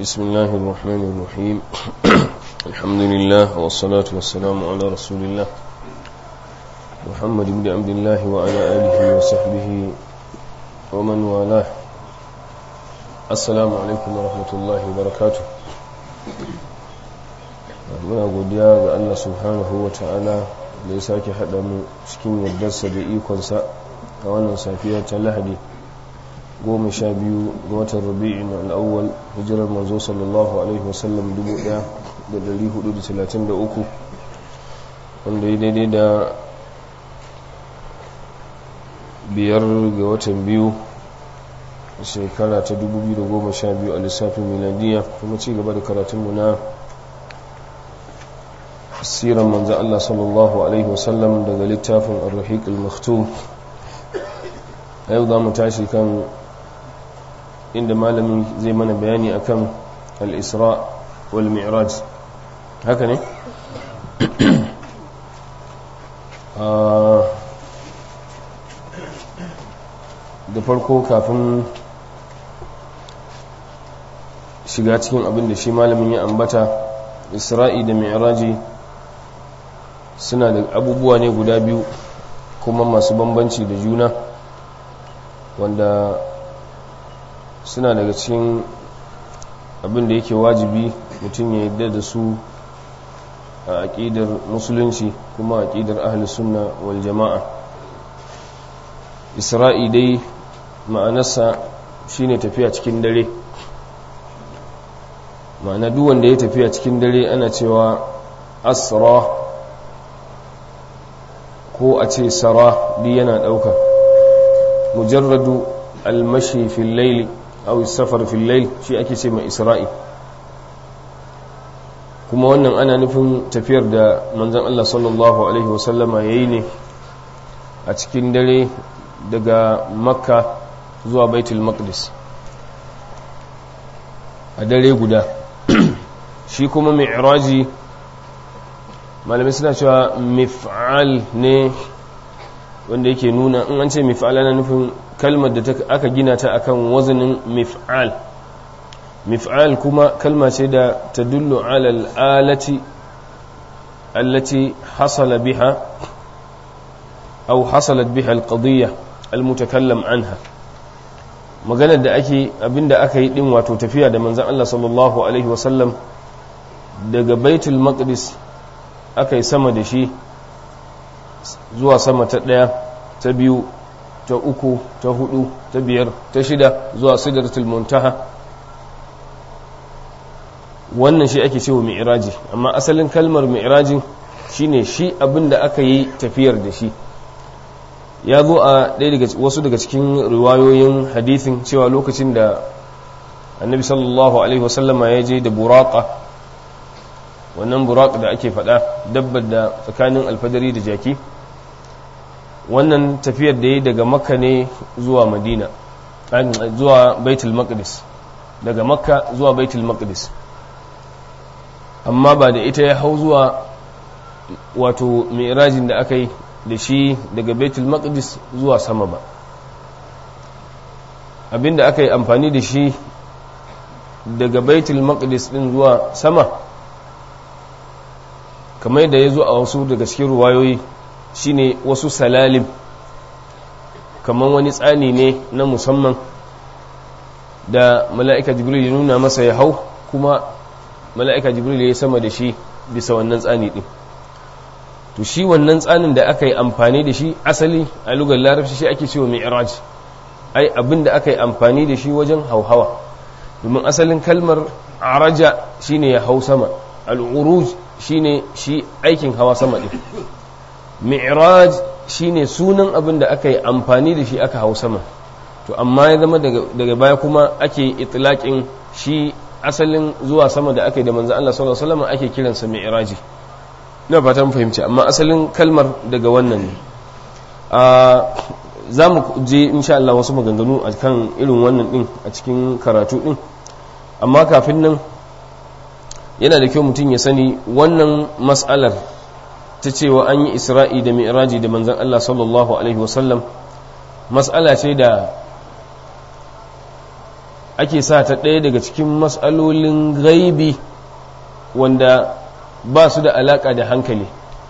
بسم الله الرحمن الرحيم الحمد لله والصلاة والسلام على رسول الله محمد بن عبد الله وعلى آله وصحبه ومن والاه السلام عليكم ورحمة الله وبركاته muna godiya ga Allah subhanahu wa ta'ala da ya sake haɗa mu cikin yardarsa da ikonsa a wannan safiya ta lahadi goma sha biyu ga watan rabi'in al'awwal hijirar manzo sallallahu alaihi wasallam 1433 wanda ya daidai da biyar ga watan biyu shekara ta 2012 a lissafin miladiya kuma ci gaba da karatunmu na siran manzan Allah sallallahu Alaihi wasallam daga littafin al-rahiq al-maktum a yau za mu tashi kan inda malamin zai mana bayani akan al-isra wal mi'raj haka ne? da farko kafin shiga cikin abin da shi malamin ya ambata isra'i da mi'raji suna da abubuwa ne guda biyu kuma masu bambanci da juna wanda suna daga cikin abin da yake wajibi mutum ya yadda da su a aƙidar musulunci kuma a aƙidar ahli sunna wal jama'a isra'i dai ma'anarsa shine tafiya cikin dare ma'ana duk wanda ya tafiya cikin dare ana cewa asra ko a ce sara duk yana ɗauka mujarradu almashi fil laili aw safar fil lail shi ake ce mai isra'i kuma wannan ana nufin tafiyar da manzon Allah sallallahu alaihi wasallama yayi ne a cikin dare daga makka zuwa baitul maqdis a dare guda shi kuma mi'raji malamai suna cewa mif'al ne wanda yake nuna in an ce mif'al ana nufin kalmar da aka gina ta akan wazanin mif'al mif'al kuma kalma ce da ta dullu alal alati allati hasala biha aw hasalat biha alqadiyya almutakallam anha maganar da ake abinda aka yi din wato tafiya da manzon Allah sallallahu alaihi wasallam daga baitul maqdis aka yi sama da shi zuwa sama ta ɗaya ta biyu ta uku ta hudu ta biyar ta shida zuwa sidratul muntaha wannan shi ake cewa mi'raji amma asalin kalmar mi'raji shine shi abin da aka yi tafiyar da shi ya zo a ɗaya daga wasu daga cikin riwayoyin hadithin cewa lokacin da annabi sallallahu alaihi wasallama ya je da buraka wannan burak da ake faɗa dabbar da tsakanin alfadari da jaki wannan tafiyar da ya daga makka ne zuwa madina zuwa baitul maqdis daga makka zuwa baitul maqdis amma ba da ita ya hau zuwa wato mi'rajin da aka yi da shi daga baitul maqdis zuwa sama ba abinda aka yi amfani da shi daga baitul maqdis din zuwa sama kamar da ya zo a wasu daga cikin ruwayoyi shine wasu salalim kamar wani tsani ne na musamman da mala'ika jibril ya nuna masa ya hau kuma mala'ika jibril ya sama da shi bisa wannan tsani ɗin to shi wannan tsanin da aka yi amfani da shi asali a lugar larabci shi ake cewa mi'raj ai abin da aka yi amfani da shi wajen hauhawa domin asalin kalmar araja shine ya hau sama al'uruj shine shi aikin hawa sama ɗin mi'raj shine sunan abin da aka yi amfani da shi aka hau sama to amma ya zama daga baya kuma ake itilaƙin shi asalin zuwa sama da aka yi da manzan Allah sallallahu alaihi wasallam ake kiransa mi'raji ina fata mun fahimci amma asalin kalmar daga wannan ne za mu je insha Allah wasu maganganu a kan irin wannan din a cikin karatu din amma kafin nan yana da kyau mutum ya sani wannan mas'alar ta cewa an yi isra'i da mi'raji da manzan Allah sallallahu alaihi wasallam mas'ala ce da ake sa ta ɗaya daga cikin matsalolin gaibi wanda ba su da alaƙa da hankali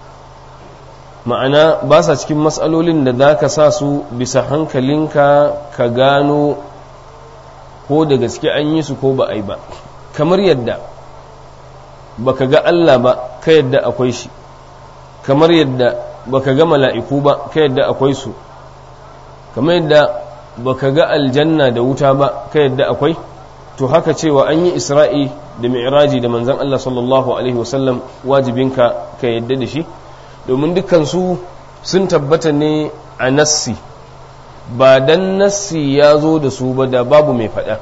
ma'ana ba sa cikin matsalolin da za ka sa su bisa hankalinka ka gano ko da gaske an yi su ko ba a yi ba kamar yadda baka ga Allah ba ka yadda akwai shi kamar yadda baka ga mala'iku ba ka yadda akwai su kamar yadda baka ga aljanna da wuta ba ka yadda akwai to haka cewa an yi isra'i da mi'raji da manzan Allah sallallahu alaihi wasallam wajibinka ka yadda da shi domin dukkansu sun tabbata ne a nassi ba dan nassi ya zo da su ba da babu mai faɗa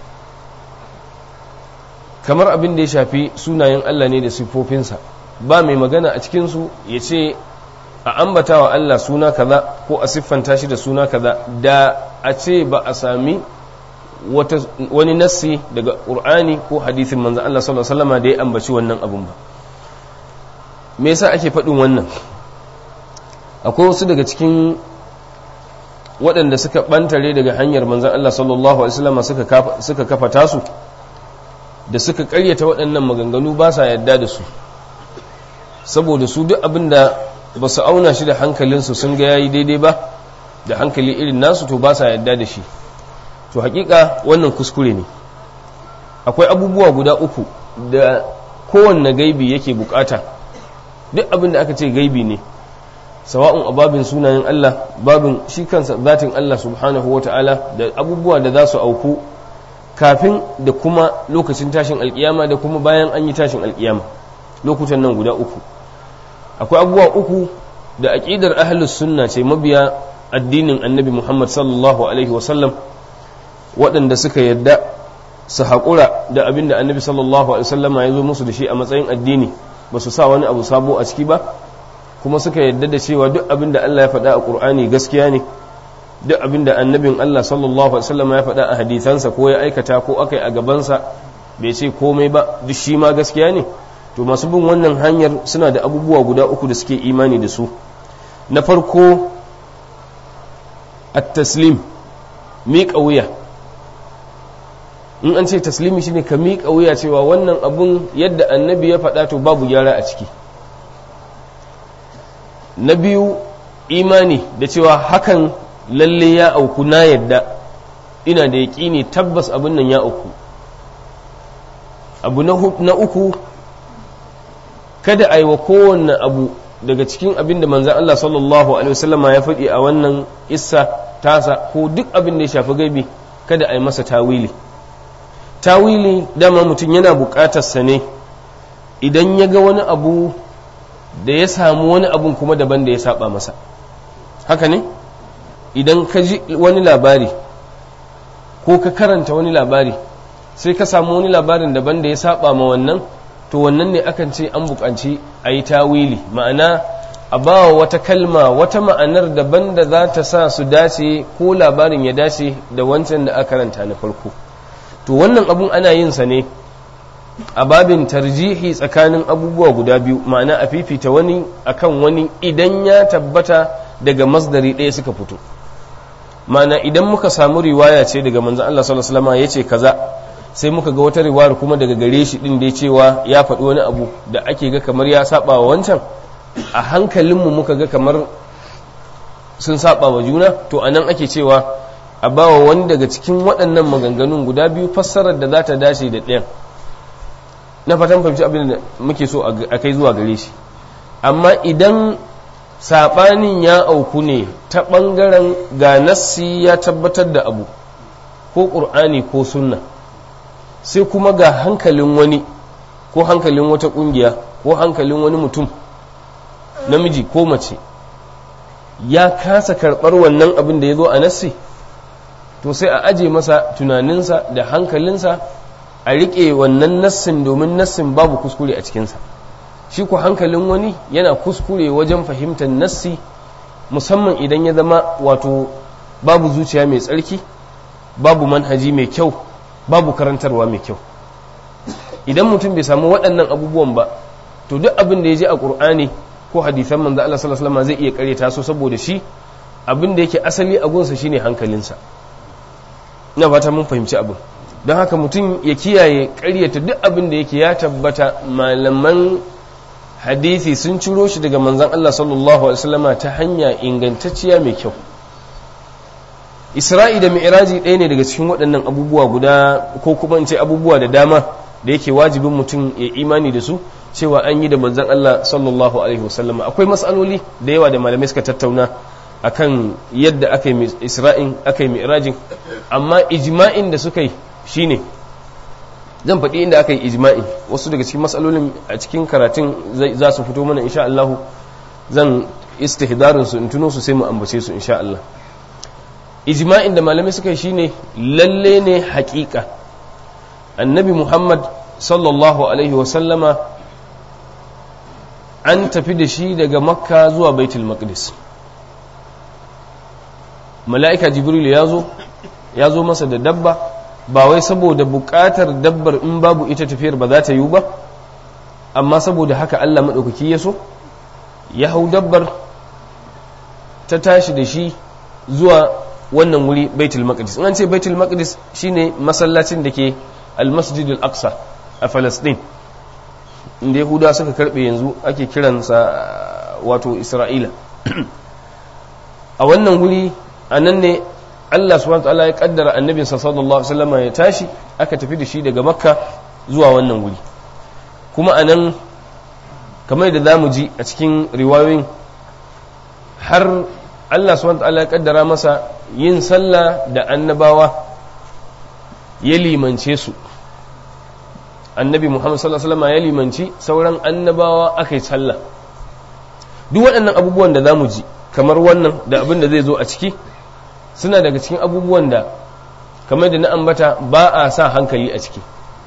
kamar abin da ya shafi sunayen Allah ne da siffofinsa ba mai magana a cikinsu ya ce a ambata wa Allah suna kaza ko a siffanta shi da suna kaza da a ce ba a sami wani nassi daga ƙur'ani ko hadithin manzan Allah sallallahu Alaihi wasallama da ya ambaci wannan abun ba me yasa ake faɗin wannan akwai wasu daga cikin waɗanda suka ɓantare daga hanyar manzan Allah sallallahu Alaihi wasallama suka kafa tasu da suka ƙaryata waɗannan maganganu ba sa yadda da su saboda su duk abin da ba su auna shi da hankalinsu sun ga yayi daidai ba da hankali irin nasu to ba sa yadda da shi to hakika wannan kuskure ne akwai abubuwa guda uku da kowanne gaibi yake bukata duk abin da aka ce gaibi ne sawa'un a babin sunayen Allah babin shi kansa zatin Allah subhanahu ta'ala da abubuwa da za su auku kafin da kuma lokacin tashin alkiyama da kuma bayan an yi tashin alkiyama lokutan nan guda uku akwai abubuwa uku da aƙidar ahlus sunna ce mabiya addinin annabi Muhammad sallallahu alaihi wasallam waɗanda suka yadda su haƙura da abin da annabi sallallahu alaihi wasallama ya zo musu da shi a matsayin addini ba su sa wani abu sabo a ciki ba kuma suka yadda da cewa duk abin da Allah ya faɗa a ƙur'ani gaskiya ne duk abin da annabin Allah sallallahu alaihi wasallama ya faɗa a hadisansa ko ya aikata ko aka yi a gabansa bai ce komai ba duk shi ma gaskiya ne to masu bin wannan hanyar suna da abubuwa guda uku da suke imani da su na farko at-taslim miƙa wuya in an ce taslimi shine ka miƙa wuya cewa wannan abun yadda annabi ya faɗa to babu gyara a ciki na biyu imani da cewa hakan lalle ya auku na yadda ina da yaƙini tabbas abin nan ya auku abu na uku kada a yi wa kowanne abu daga cikin abin da manzan Allah sallallahu Alaihi wasallama ya faɗi a wannan issa tasa ko duk abin da ya shafi gaibi kada a yi masa tawili tawili dama mutum yana buƙatarsa ne idan ya ga wani abu da ya samu wani abun kuma daban da ya saba masa haka ne idan ka ji wani labari ko ka karanta wani labari sai ka samu wani labarin daban da ya saba ma wannan to wannan ne akan ce an buƙanci a yi tawili ma'ana a ba wa wata kalma wata ma'anar daban da za ta sa su dace ko labarin ya dace da wancan da aka karanta na farko to wannan abun ana yin sa ne a babin tarjihi tsakanin abubuwa guda biyu ma'ana a fifita wani akan wani idan ya tabbata daga masdari ɗaya suka fito ma'ana idan muka samu riwaya ce daga manzon Allah sallallahu alaihi wasallam yace kaza sai muka ga wata riwayar kuma daga gare shi din da cewa ya faɗi wani abu da ake ga kamar ya saba wa wancan a hankalinmu muka ga kamar sun saba wa juna to anan ake cewa a bawa wani daga cikin waɗannan maganganun guda biyu fassarar da za ta dace da ɗayan na fatan fahimci abin da muke so a kai zuwa gare shi amma idan saɓanin ya auku ne ta ɓangaren ga nassi ya tabbatar da abu ko ƙur'ani ko sunna sai kuma ga hankalin wani ko hankalin wata ƙungiya ko hankalin wani mutum namiji ko mace ya kasa karɓar wannan abin da ya zo a nassi to sai a aje masa tunaninsa da hankalinsa a riƙe wannan nassin domin nassin babu kuskure a cikinsa shi ku hankalin wani yana kuskure wajen fahimtar nassi musamman idan ya zama wato babu zuciya mai tsarki babu manhaji mai kyau babu karantarwa mai kyau idan mutum bai samu waɗannan abubuwan ba to duk abin da ya je a ƙur'ani ko hadisan manzo Allah sallallahu alaihi wasallam zai iya kareta su saboda shi abin da yake asali a gunsa shine hankalinsa ina fata mun fahimci abin don haka mutum ya kiyaye ƙaryata duk abin da yake ya tabbata malaman hadisi sun ciro shi daga manzan Allah sallallahu alaihi wasallama ta hanya ingantacciya mai kyau isra'i da mi'raji ɗaya ne daga cikin waɗannan abubuwa guda ko kuma in ce abubuwa da dama da yake wajibin mutum ya imani da su cewa an yi da manzan Allah sallallahu alaihi wasallama akwai matsaloli da yawa da malamai suka tattauna akan yadda aka yi isra'in aka yi mi'rajin amma ijma'in da suka yi shine zan faɗi inda aka yi ijma'i wasu daga cikin matsalolin a cikin karatun za su fito mana insha Allah zan istihdarin su in tuno su sai mu ambace su insha Allah ijma'in da malamai suka yi shine lalle ne haƙiƙa annabi Muhammad sallallahu alaihi wa sallama an tafi da shi daga makka zuwa baitul maqdis mala'ika jibril ya zo ya zo masa da dabba ba wai saboda buƙatar dabbar in babu ita tafiyar ba za ta yiwu ba amma saboda haka Allah maɗaukaki ya so ya hau dabbar ta tashi da shi zuwa wannan wuri baitul maqdis in an ce baitul maqdis shine masallacin da ke al-masjid al-aqsa a Palestine inda yahuda suka karbe yanzu ake kiransa wato isra'ila a wannan wuri a nan ne Allah subhanahu ta'ala ya kaddara annabinsa sallallahu alaihi wasallam ya tashi aka tafi da shi daga makka zuwa wannan wuri kuma anan kamar da zamu ji a cikin riwayoyin har Allah subhanahu ta'ala ya kaddara masa yin sallah da annabawa ya limance su annabi Muhammad sallallahu alaihi wasallam ya limanci sauran annabawa aka yi sallah duk waɗannan abubuwan da zamu ji kamar wannan da abin da zai zo a ciki suna daga cikin abubuwan da kamar da na ambata ba a sa hankali a ciki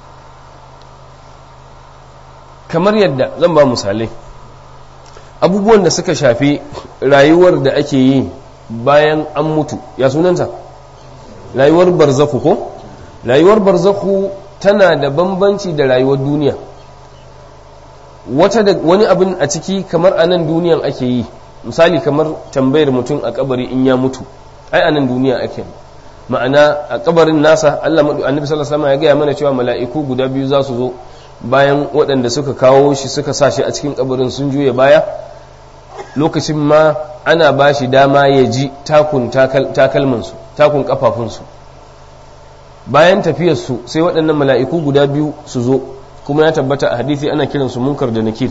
kamar yadda zan ba misalai abubuwan da suka shafi rayuwar da ake yi bayan an mutu ya sunanta rayuwar barzaku ko rayuwar barzaku tana da bambanci da rayuwar duniya wata da wani abin a ciki kamar a nan duniyan ake yi misali kamar tambayar mutum a kabari in ya mutu ai a nan duniya ake ma'ana a kabarin nasa Allah madu annabi sallallahu alaihi wasallam ya gaya mana cewa mala'iku guda biyu za su zo bayan waɗanda suka kawo shi suka sa shi a cikin kabarin sun juya baya lokacin ma ana ba shi dama ya ji takun takalmansu takun kafafunsu bayan tafiyarsu sai waɗannan mala'iku guda biyu su zo kuma ya tabbata a hadithi ana kiransu munkar da nakir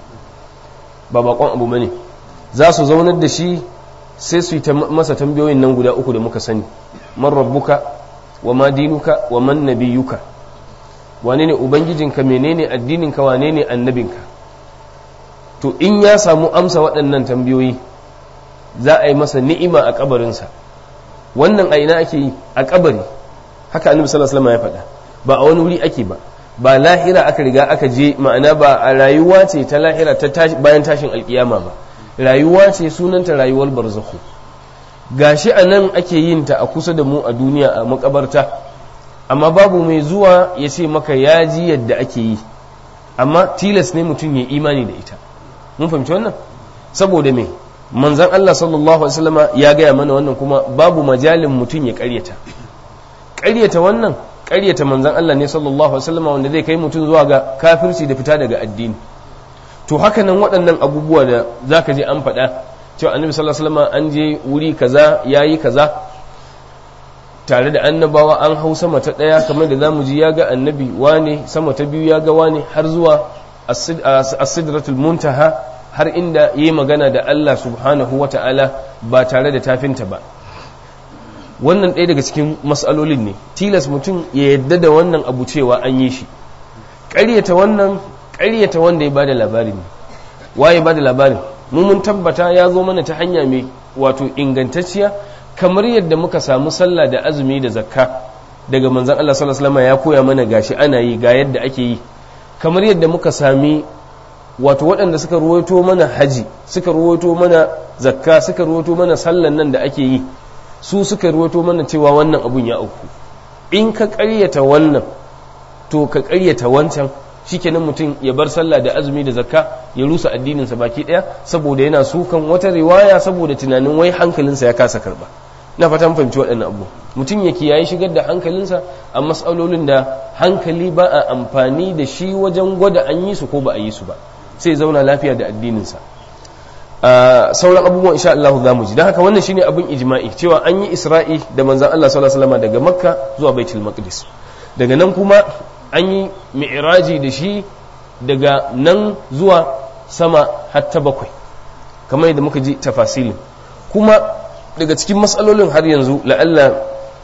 ba bakon abu bane za su zaunar da shi sai su yi masa tambayoyin nan guda uku da muka sani man rabbuka wa ma dinuka wa man nabiyuka wane ne ubangijinka menene addininka wane ne annabinka to in ya samu amsa waɗannan tambayoyi za a yi masa ni'ima a kabarinsa wannan a ina ake yi a kabari haka annabi sallallahu alaihi wasallam ya faɗa ba a wani wuri ake ba ba lahira aka riga aka je ma'ana ba a rayuwa ce ta lahira ta bayan tashin alkiyama ba rayuwa ce sunanta rayuwar barzakhu gashi a nan ake yin ta a kusa da mu a duniya a makabarta amma babu mai zuwa ya ce maka ya ji yadda ake yi amma tilas ne mutum ya imani da ita mun fahimci wannan saboda me manzan Allah sallallahu alaihi wasallama ya gaya mana wannan kuma babu majalin mutum ya karyata karyata wannan karyata manzan Allah ne sallallahu alaihi wasallama wanda zai kai mutum zuwa ga kafirci da fita daga addini to haka nan waɗannan abubuwa da zaka je an faɗa cewa annabi sallallahu alaihi wasallama an je wuri kaza yayi kaza tare da annabawa an hau sama ta ɗaya kamar da zamu ji ya ga annabi wane sama ta biyu ya ga wane har zuwa as-sidratul muntaha har inda yayi magana da Allah subhanahu wata'ala ba tare da tafinta ba wannan ɗaya daga cikin matsalolin ne tilas mutum ya yadda da wannan abu cewa an yi shi ƙaryata wannan ƙaryata wanda ya bada labari ne waye bada labarin mu mun tabbata ya zo mana ta hanya mai wato ingantacciya kamar yadda muka samu sallah da azumi da zakka daga manzon Allah sallallahu alaihi wasallam ya koya mana gashi ana yi ga yadda ake yi kamar yadda muka sami wato waɗanda suka ruwaito mana haji suka ruwaito mana zakka suka ruwaito mana sallan nan da ake yi su suka ruwaito mana cewa wannan abun ya auku in ka ƙaryata wannan to ka ƙaryata wancan shikenan mutum ya bar sallah da azumi da zakka ya rusa addininsa baki ɗaya saboda yana sukan wata riwaya saboda tunanin wai hankalinsa ya kasa karba na fatan fahimci waɗannan abu mutum ya kiyaye shigar da hankalinsa a matsalolin da hankali ba a amfani da shi wajen gwada an yi su ko ba a yi su ba sai zauna lafiya da addininsa sauran abubuwan insha Allah za mu ji don haka wannan shine abin ijma'i cewa an yi isra'i da manzan Allah sallallahu alaihi wasallam daga makka zuwa baitul maqdis daga nan kuma an yi mi'raji da shi daga nan zuwa sama hatta bakwai kamar yadda muka ji tafasilin kuma daga cikin matsalolin har yanzu la'alla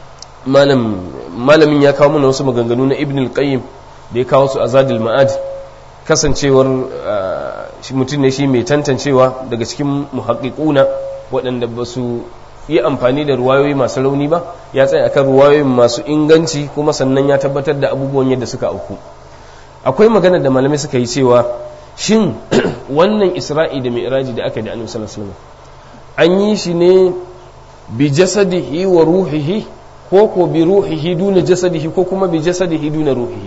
malamin ya kawo mana wasu maganganu na ibn al-qayyim da ya kawo su a zadil ma'ad kasancewar mutum ne shi mai tantancewa daga cikin muhaƙiƙuna waɗanda ba su yi amfani da ruwayoyi masu rauni ba ya tsaya akan ruwayoyin masu inganci kuma sannan ya tabbatar da abubuwan yadda suka auku akwai magana da malamai suka yi cewa shin wannan isra'i da mi'raji da aka yi da annabi sallallahu alaihi wasallam an yi shi ne bi jasadihi wa ruhihi ko ko bi ruhihi duna jasadihi ko kuma bi jasadihi duna ruhihi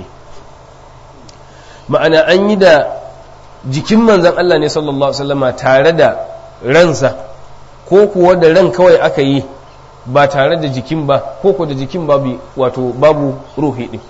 ma'ana an yi da jikin manzan Allah ne sallallahu alaihi wasallama tare da ransa ko kuwa da ran kawai aka yi ba tare da jikin ba ko ko da jikin babu wato babu ruhi din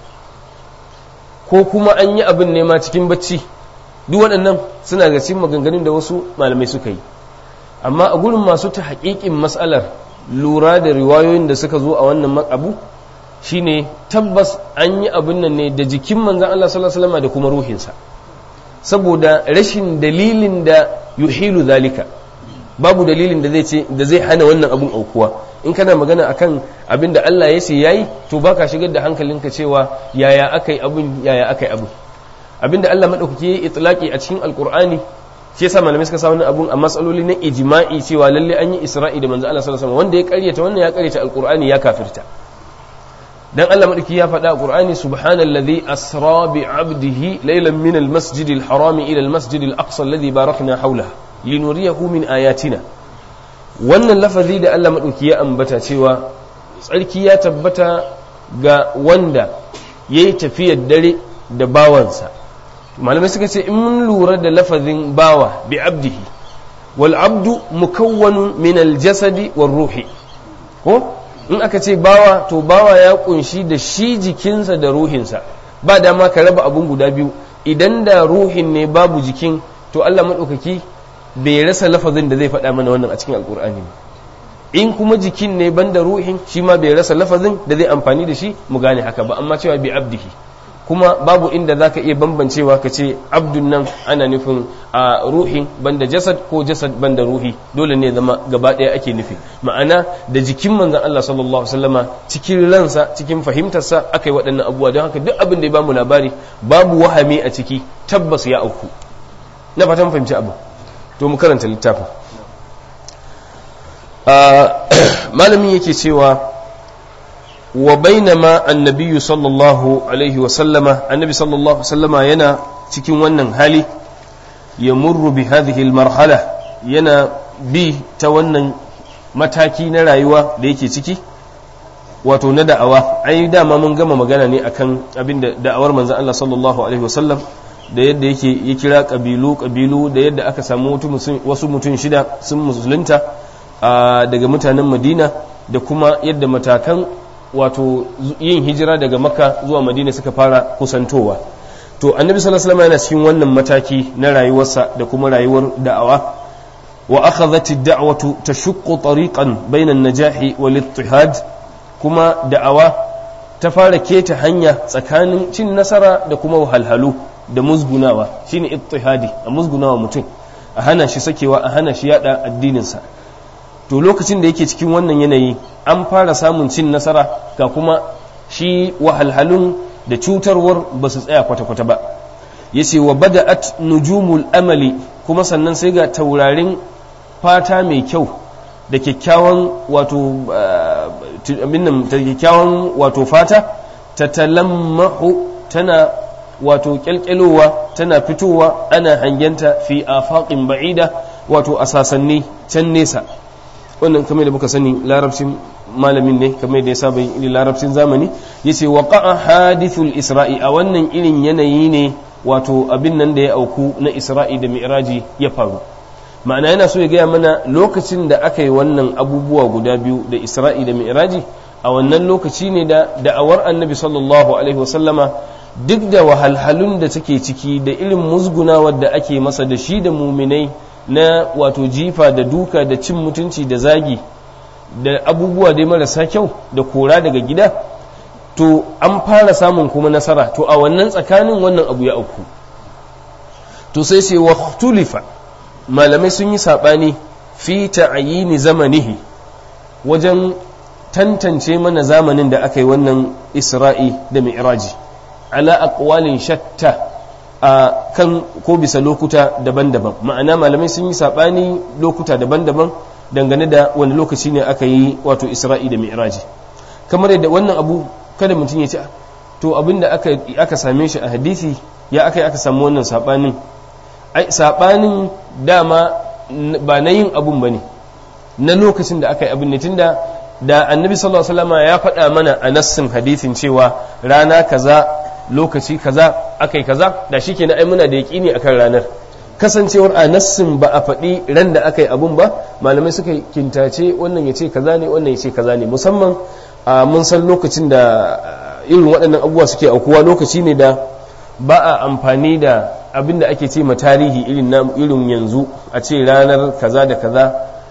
ko kuma an yi abin nema cikin bacci duk waɗannan suna ga cikin maganganun da wasu malamai suka yi amma a gurin masu ta haƙiƙin matsalar lura da riwayoyin da suka zo a wannan abu shine tabbas an yi abin nan ne da jikin manzan Allah sallallahu alaihi wasallam da kuma ruhinsa saboda rashin dalilin da yuhilu zalika babu dalilin da zai ce da zai hana wannan abun aukuwa in kana magana akan abin da Allah ya ce yayi to baka shigar da hankalinka cewa yaya akai abun yaya akai abun abin da Allah madaukake ya itlaqi a cikin alqur'ani shi yasa malamai suka sa wannan abun a matsaloli na ijma'i cewa lalle an yi isra'i da manzo Allah sallallahu alaihi wasallam wanda ya karyata wannan ya karyata alqur'ani ya kafirta dan Allah madauki ya faɗa a Qur'ani subhanallazi asra bi 'abdihi laylan min al-masjid al-haram ila al-masjid al-aqsa alladhi barakna hawlahu linuriyahu min ayatina wannan lafazi da Allah madauki ya ambata cewa tsarki ya tabbata ga wanda yayi tafiyar dare da bawansa malamai suka ce in mun lura da lafazin bawa bi 'abdihi wal 'abdu mukawwanun min al-jasadi war ruhi ko in aka ce bawa to bawa ya kunshi da shi jikinsa da ruhinsa ba dama ka raba abun guda biyu idan da ruhin ne babu jikin to Allah maɗaukaki bai rasa lafazin da zai faɗa mana wannan a cikin alkur'ani in kuma jikin ne banda ruhin shi ma bai rasa lafazin da zai amfani da shi mu gane haka ba amma cewa bi abdihi kuma babu inda za ka iya bambancewa ka ce abdun nan ana nufin a ruhin banda jasad ko jasad banda ruhi dole ne zama gaba ɗaya ake nufi ma'ana da jikin manzan Allah sallallahu alaihi wasallama cikin ransa cikin fahimtarsa aka yi waɗannan abubuwa don haka duk abin da ya bamu labari babu wahami a ciki tabbas ya auku na fatan fahimci abu to mu karanta littafin malamin yake cewa wa bainama annabiyu sallallahu alaihi wasallama annabi sallallahu sallama yana cikin wannan hali ya murru bi hadhihi marhala yana bi ta wannan mataki na rayuwa da yake ciki wato na da'awa ai dama mun gama magana ne akan abin da da'awar manzon Allah sallallahu alaihi wasallam da yadda yake ya kira kabilu kabilu da yadda aka samu wasu mutum shida sun musulunta daga mutanen madina da kuma yadda matakan wato yin hijira daga makka zuwa madina suka fara kusantowa to annabi sallallahu alaihi wasallam yana cikin wannan mataki na rayuwarsa da kuma rayuwar da'awa wa akhadhat ad-da'watu tashuqqu tariqan bayna an-najahi wal ittihad kuma da'awa ta fara keta hanya tsakanin cin nasara da kuma wahalhalu da musgunawa shine ittihadi a musgunawa mutum a hana shi sakewa a hana shi yada addininsa to lokacin da yake cikin wannan yanayi an fara samun cin nasara ga kuma shi wahalhalun da cutarwar ba su tsaya kwata-kwata ba ya ce wa bada'at nujumul amali kuma sannan sai ga taurarin fata mai kyau da kyakkyawan wato kyakkyawan wato fata ta talammahu tana wato kyalkyalowa tana fitowa ana hangenta fi afaqin ba'ida wato a sasanni can nesa wannan kamar da muka sani larabcin malamin ne kamar da ya saba yin larabcin zamani yace waqa'a hadithul isra'i a wannan irin yanayi ne wato abin nan da ya auku na isra'i da mi'raji ya faru ma'ana yana so ya gaya mana lokacin da aka yi wannan abubuwa guda biyu da isra'i da mi'raji a wannan lokaci ne da da'awar annabi sallallahu alaihi wasallama duk da wahalhalun da take ciki da irin musgunawar da ake masa da shi da muminai na wato jifa da duka da cin mutunci da zagi da abubuwa dai marasa kyau da kora daga gida to an fara samun kuma nasara to a wannan tsakanin wannan abu ya auku to sai sai wa tulifa malamai sun yi saɓani fi ta'ayini zamanihi wajen tantance mana zamanin da aka yi wannan isra'i da mi'raji ala aqwalin shatta a kan ko bisa lokuta daban-daban ma'ana malamai sun yi saɓani lokuta daban-daban dangane da wani lokaci ne aka yi wato isra'i da mi'raji kamar yadda wannan abu kada mutum ya ce to abin da aka, aka same shi a hadisi ya aka yi aka samu wannan saɓanin ai saɓanin dama ba na yin abun ba ne na lokacin da aka yi abin ne tunda da annabi sallallahu alaihi wasallam ya faɗa mana a nassin hadisin cewa rana kaza lokaci kaza akai kaza da shi kenan ai muna da yaƙini akan ranar kasancewar a nassin ba a faɗi ran da aka yi abun ba malamai suka kintace wannan ya ce kaza ne wannan ya ce kaza ne musamman mun san lokacin da irin waɗannan abubuwa suke aukuwa lokaci ne da ba a amfani da abin da ake ce ma tarihi irin irin yanzu a ce ranar kaza da kaza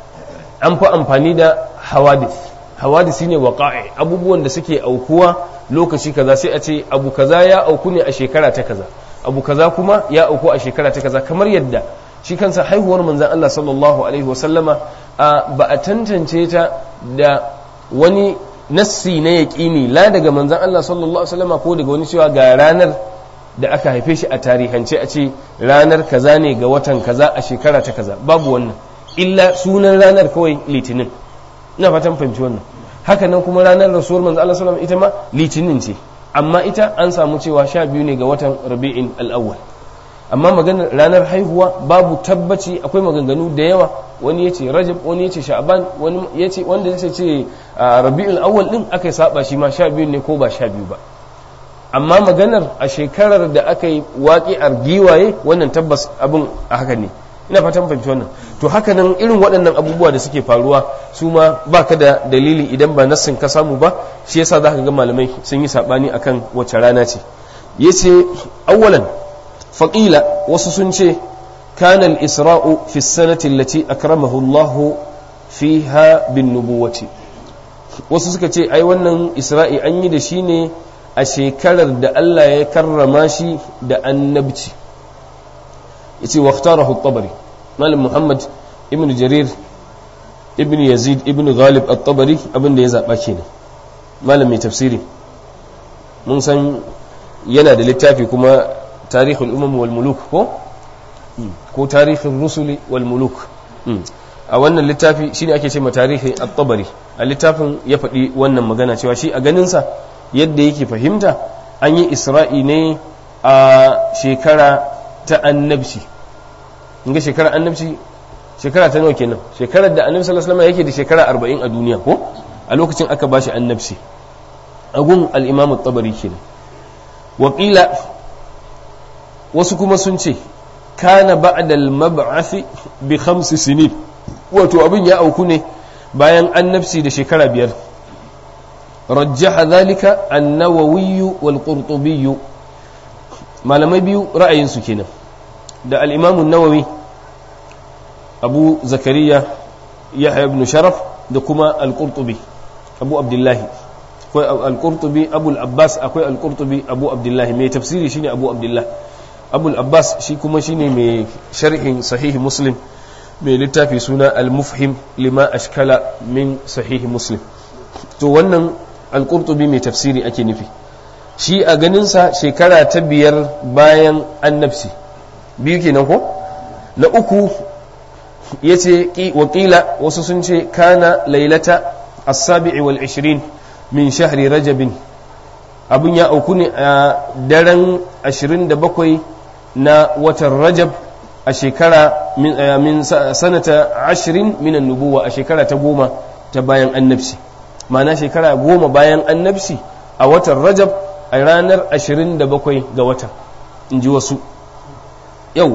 an fi amfani da hawadith hawadith ne waqa'i abubuwan da suke aukuwa lokaci kaza sai a ce abu kaza ya auku ne a shekara ta kaza abu kaza kuma ya auku a shekara ta kaza kamar yadda shi kansa haihuwar manzon Allah sallallahu alaihi wasallama ba a tantance ta da wani nassi na yaƙini la daga manzon Allah sallallahu alaihi wasallama ko daga wani cewa ga ranar da aka haife shi a tarihance a ce ranar kaza ne ga watan kaza a shekara ta kaza babu wannan illa sunan ranar kawai litinin ina fatan fahimci wannan haka nan kuma ranar rasuwar manzo Allah sallallahu ita ma litinin ce amma ita an samu cewa sha biyu ne ga watan rabi'in al-awwal amma maganar ranar haihuwa babu tabbaci akwai maganganu da yawa wani yace rajab wani yace sha'ban wani yace wanda yace ce rabi'ul awwal din aka saba shi ma sha biyu ne ko ba sha biyu ba amma maganar a shekarar da aka yi waƙi'ar giwaye wannan tabbas abin a haka ne ina fatan fahimci wannan to haka nan irin waɗannan abubuwa da suke faruwa su ma ba ka da dalili idan ba nassin ka samu ba shi yasa za ka ga malamai sun yi saɓani akan wace rana ce ya ce awwalan faƙila wasu sun ce kana al-isra'u fi sanati allati akramahu Allah fiha bin nubuwati wasu suka ce ai wannan isra'i an yi da shi ne a shekarar da Allah ya karrama shi da annabci yace waqtarahu at-tabari malam muhammad ibn jarir ibn yazid ibn ghalib at-tabari abinda ya zaba kenan malam mai tafsiri mun san yana da littafi kuma tarihul umam wal muluk ko ko tarihul rusuli wal muluk a wannan littafi shine ake ce ma tarihi at-tabari a littafin ya faɗi wannan magana cewa shi a ganinsa yadda yake fahimta an yi isra'i ne a shekara ta annabci ga shekara annabci shekara ta nawa kenan shekarar da annabi sallallahu alaihi wasallam yake da shekara 40 a duniya ko a lokacin aka bashi annabci agun al-imam at-tabari kenan wakila wasu kuma sun ce kana ba'da al-mab'ath bi khams sinin wato abin ya auku ne bayan annabci da shekara biyar rajjaha dhalika an-nawawi wal qurtubi malamai biyu ra'ayinsu kenan da al-imam an-nawawi abu zakariya yahya ibn sharaf da kuma al-qurtubi abu abdullahi akwai al-qurtubi abu al-abbas akwai al-qurtubi abu abdullahi mai tafsiri shine abu abdullahi abu al-abbas shi kuma shine mai sharhin sahihi muslim mai littafi suna al-mufhim lima ashkala min sahihi muslim to wannan al-qurtubi mai tafsiri ake nufi shi a ganinsa shekara ta biyar bayan annabci biyu kenan ko na uku ya ce wakila wasu sun ce kana lailata as-sabi'i wal ishirin min shahri rajabin abin ya auku ne a daren 27 na watan rajab a shekara min sanata ashirin minan nubuwa a shekara ta goma ta bayan annabci ma'ana shekara goma bayan annabci a watan rajab a ranar 27 ga watan in ji wasu yawwa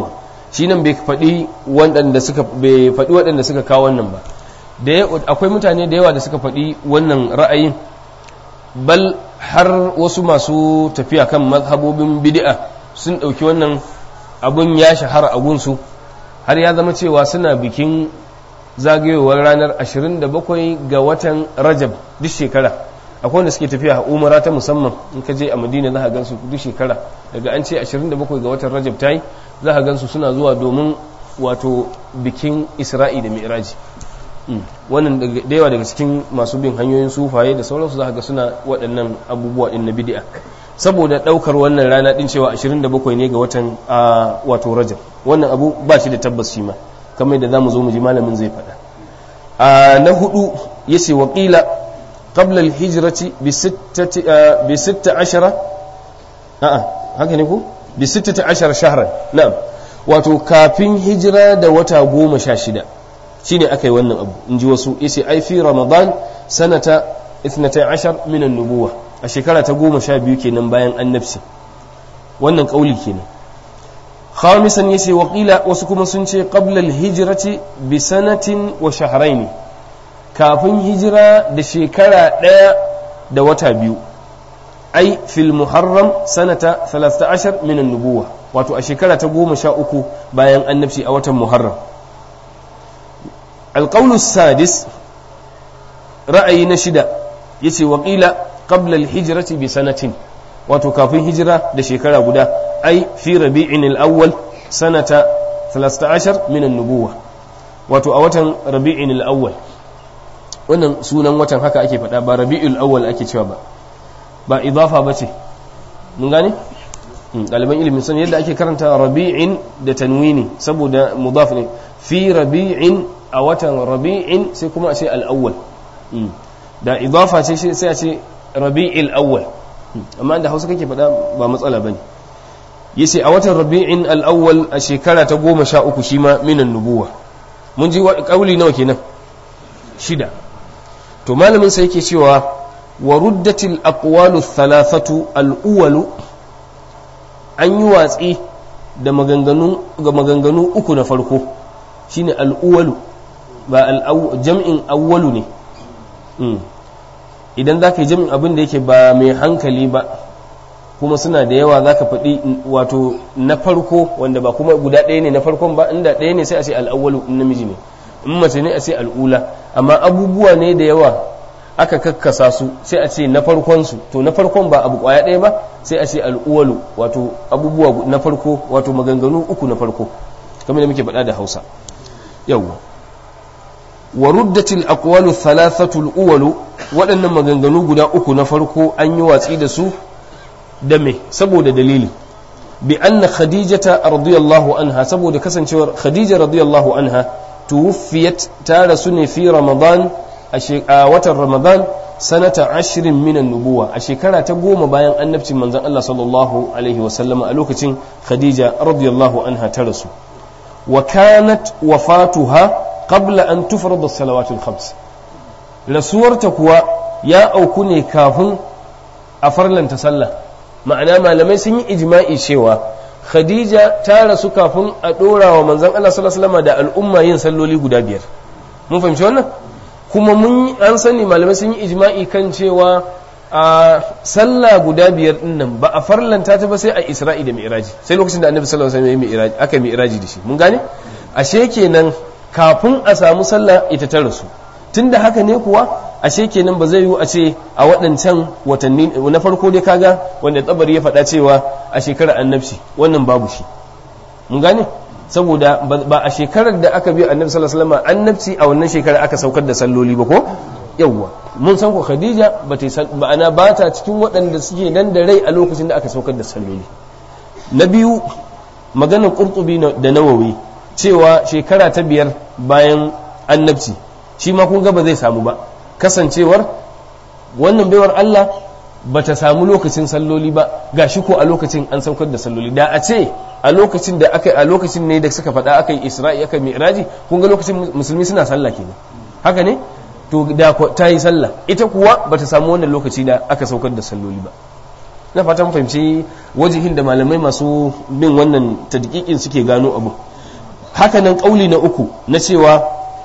shi nan bai faɗi waɗanda suka bai faɗi waɗanda suka kawo wannan ba da akwai mutane da yawa da suka faɗi wannan ra'ayin bal har wasu masu tafiya kan mazhabobin bid'a sun ɗauki wannan abun ya shahara a gunsu har ya zama cewa suna bikin zagayowar ranar 27 ga watan rajab duk shekara akwai wanda suke tafiya a umara ta musamman in ka je a madina za a gansu duk shekara daga an ce 27 ga watan rajab ta yi za a gansu suna zuwa domin wato bikin isra'i da mi'raji wannan da yawa daga cikin masu bin hanyoyin sufaye da sauransu za ga suna waɗannan abubuwa ɗin na bidi'a saboda ɗaukar wannan rana ɗin cewa 27 ne ga watan wato rajab wannan abu ba shi da tabbas shi ma kamar da za mu zo mu ji malamin zai faɗa na hudu ya ce waƙila qabla al-hijrati bi sitta ashara a'a haka ne ko bi sittati ashara shahran na'am wato kafin hijira da wata goma sha shida shine aka yi wannan abu in ji wasu yace ai fi ramadan sanata 12 min an-nubuwa a shekara ta goma sha biyu kenan bayan annabci wannan kauli kenan khamisan yace waqila wasu kuma sun ce qabla al-hijrati bi sanatin wa shahrayn kafin hijira da shekara ɗaya da wata biyu ai fil muharram sanata 13 min an-nubuwa wato a shekara ta goma sha uku bayan annabci a watan muharram القول السادس رأي نشدة يسي وقيل قبل الهجرة بسنة وتكافي هجرة لشكرا قدا أي في ربيع الأول سنة 13 من النبوة وتأوتا ربيع الأول wannan sunan watan haka ake faɗa ba rabi'ul awwal ake cewa ba ba idafa ba ce mun gane ɗaliban ilimin sun yadda ake karanta rabi'in da tanwini saboda mudaf ne fi rabi'in a watan rabi'in sai kuma a ce al'awwal da idafa ce sai a ce rabi'il awwal amma da hausa kake faɗa ba matsala ba ne yace a watan rabi'in al'awwal a shekara ta goma sha uku shi ma minan nubuwa mun ji ƙauli nawa kenan shida to malamin sai yake cewa wa ruddatil aqwalu thalathatu al'uwalu an yi watsi da maganganu ga maganganu uku na farko shine al'uwalu ba jam'in awwalu ne idan za ka yi jam'in abin da yake ba mai hankali ba kuma suna da yawa za ka faɗi wato na farko wanda ba kuma guda ɗaya ne na farkon ba inda ɗaya ne sai a ce al'awwalu in namiji ne in mace ne a ce al'ula amma abubuwa ne da yawa aka kakkasa su sai a ce na farkonsu to na farkon ba abu kwaya ɗaya ba sai a ce al'uwalu wato abubuwa na farko wato maganganu uku na farko kamar da muke faɗa da hausa yawwa wa ruddatil aqwalu thalathatul uwalu waɗannan maganganu guda uku na farko an yi watsi da su da me saboda dalili bi anna khadijata radiyallahu anha saboda kasancewar khadija radiyallahu anha tuwfiyat ta rasu ne fi ramadan a watan ramadan sanata ashirin minan nubuwa a shekara ta goma bayan annabcin manzon Allah sallallahu alaihi wasallama a lokacin khadija radiyallahu anha ta rasu wa kanat wafatuha qabla an tufrada salawatul khams rasuwarta kuwa ya auku ne kafin a farlanta sallah ma'ana malamai sun yi ijma'i cewa khadija ta rasu kafin a dora wa manzon Allah sallallahu alaihi wasallama da al'umma yin salloli guda biyar mun fahimci wannan kuma mun an sani malamai sun yi ijma'i kan cewa a sallah guda biyar din nan ba a farlanta ta ba sai a isra'i da mi'raji sai lokacin da annabi sallallahu alaihi wasallam ya mi'raji aka mi'raji da shi mun gane ashe kenan kafin a samu sallah ita ta rasu tunda haka ne kuwa ashe kenan ba zai yiwu a ce a waɗancan watanni na farko dai kaga wanda tsabari ya faɗa cewa a shekarar annabci wannan babu shi mun gane saboda ba a shekarar da aka biya annabi sallallahu alaihi wasallam annabci a wannan shekarar aka saukar da salloli ba ko yawwa mun san ko khadija ba ta ma'ana ba ta cikin waɗanda suke nan da rai a lokacin da aka saukar da salloli na biyu maganar qurtubi da nawawi cewa shekara ta biyar bayan annabci shi ma kun ga ba zai samu ba kasancewar wannan baiwar Allah ba ta samu lokacin salloli ba ga shi ko a lokacin an saukar da salloli da a ce a lokacin da aka a lokacin ne da suka faɗa aka yi isra'i aka yi mi'raji kun ga lokacin musulmi suna sallah kenan haka ne to da ta yi sallah ita kuwa ba ta samu wannan lokaci da aka saukar da salloli ba na fatan fahimci wajihin da malamai masu bin wannan tadqiqin suke gano abu hakanan kauli na uku na cewa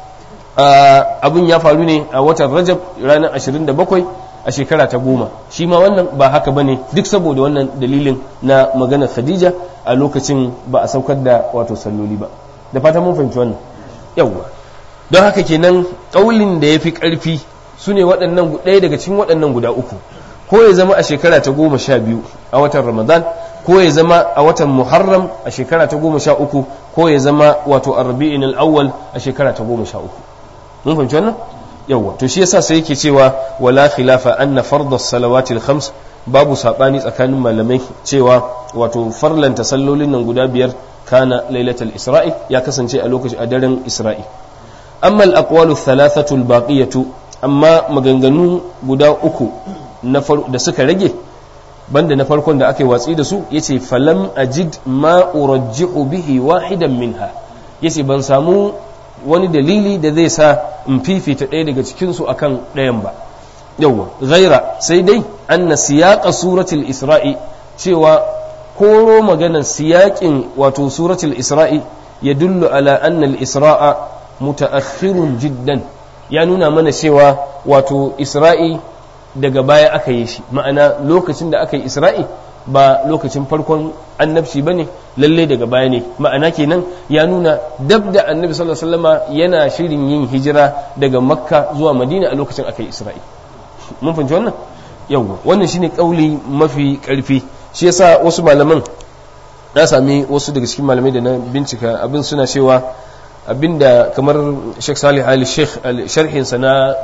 abin ya faru ne a watan rajab ranar 27 a shekara ta goma shi ma wannan ba haka bane duk saboda wannan dalilin na maganar khadija a lokacin ba a saukar da wato salloli ba da fata mun fahimci wannan yawwa don haka kenan kaulin da ya fi ƙarfi su ne waɗannan ɗaya daga cikin waɗannan guda uku ko ya zama a shekara ta goma sha biyu a watan ramadan ko ya zama a watan muharram a shekara ta goma sha uku ko ya zama wato arbi'in al'awwal a shekara ta goma sha uku mun fahimci wannan yawwa to shi yasa sai yake cewa wala khilafa anna farda salawati al-khams babu sabani tsakanin malamai cewa wato farlanta sallolin nan guda biyar kana lailatul isra'i ya kasance a lokacin a daren isra'i amma al-aqwalu thalathatu al-baqiyatu amma maganganu guda uku da suka rage banda na farkon da aka yi watsi da su yace falam ajid ma urajjihu bihi wahidan minha yace ban samu wani dalili da zai sa in fifita ɗaya daga cikinsu akan ɗayan ba yawwa ghaira sai dai anna siyaqa suratul isra'i cewa koro maganar siyaƙin wato suratul isra'i ya dullu ala anna al-isra'a mutaakhirun jiddan ya nuna mana cewa wato isra'i daga baya aka yi shi ma'ana lokacin da aka yi isra'i ba lokacin farkon annabci ba ne lalle daga baya ne ma'ana kenan ya nuna dab da annabi sallallahu alaihi wasallama yana shirin yin hijira daga makka zuwa madina a lokacin aka yi isra'i mun fahimci wannan yawwa wannan shine kauli mafi karfi shi yasa wasu malaman na sami wasu daga cikin malamai da na bincika abin suna cewa abinda kamar Sheikh Salih Ali Sheikh sharhin sa na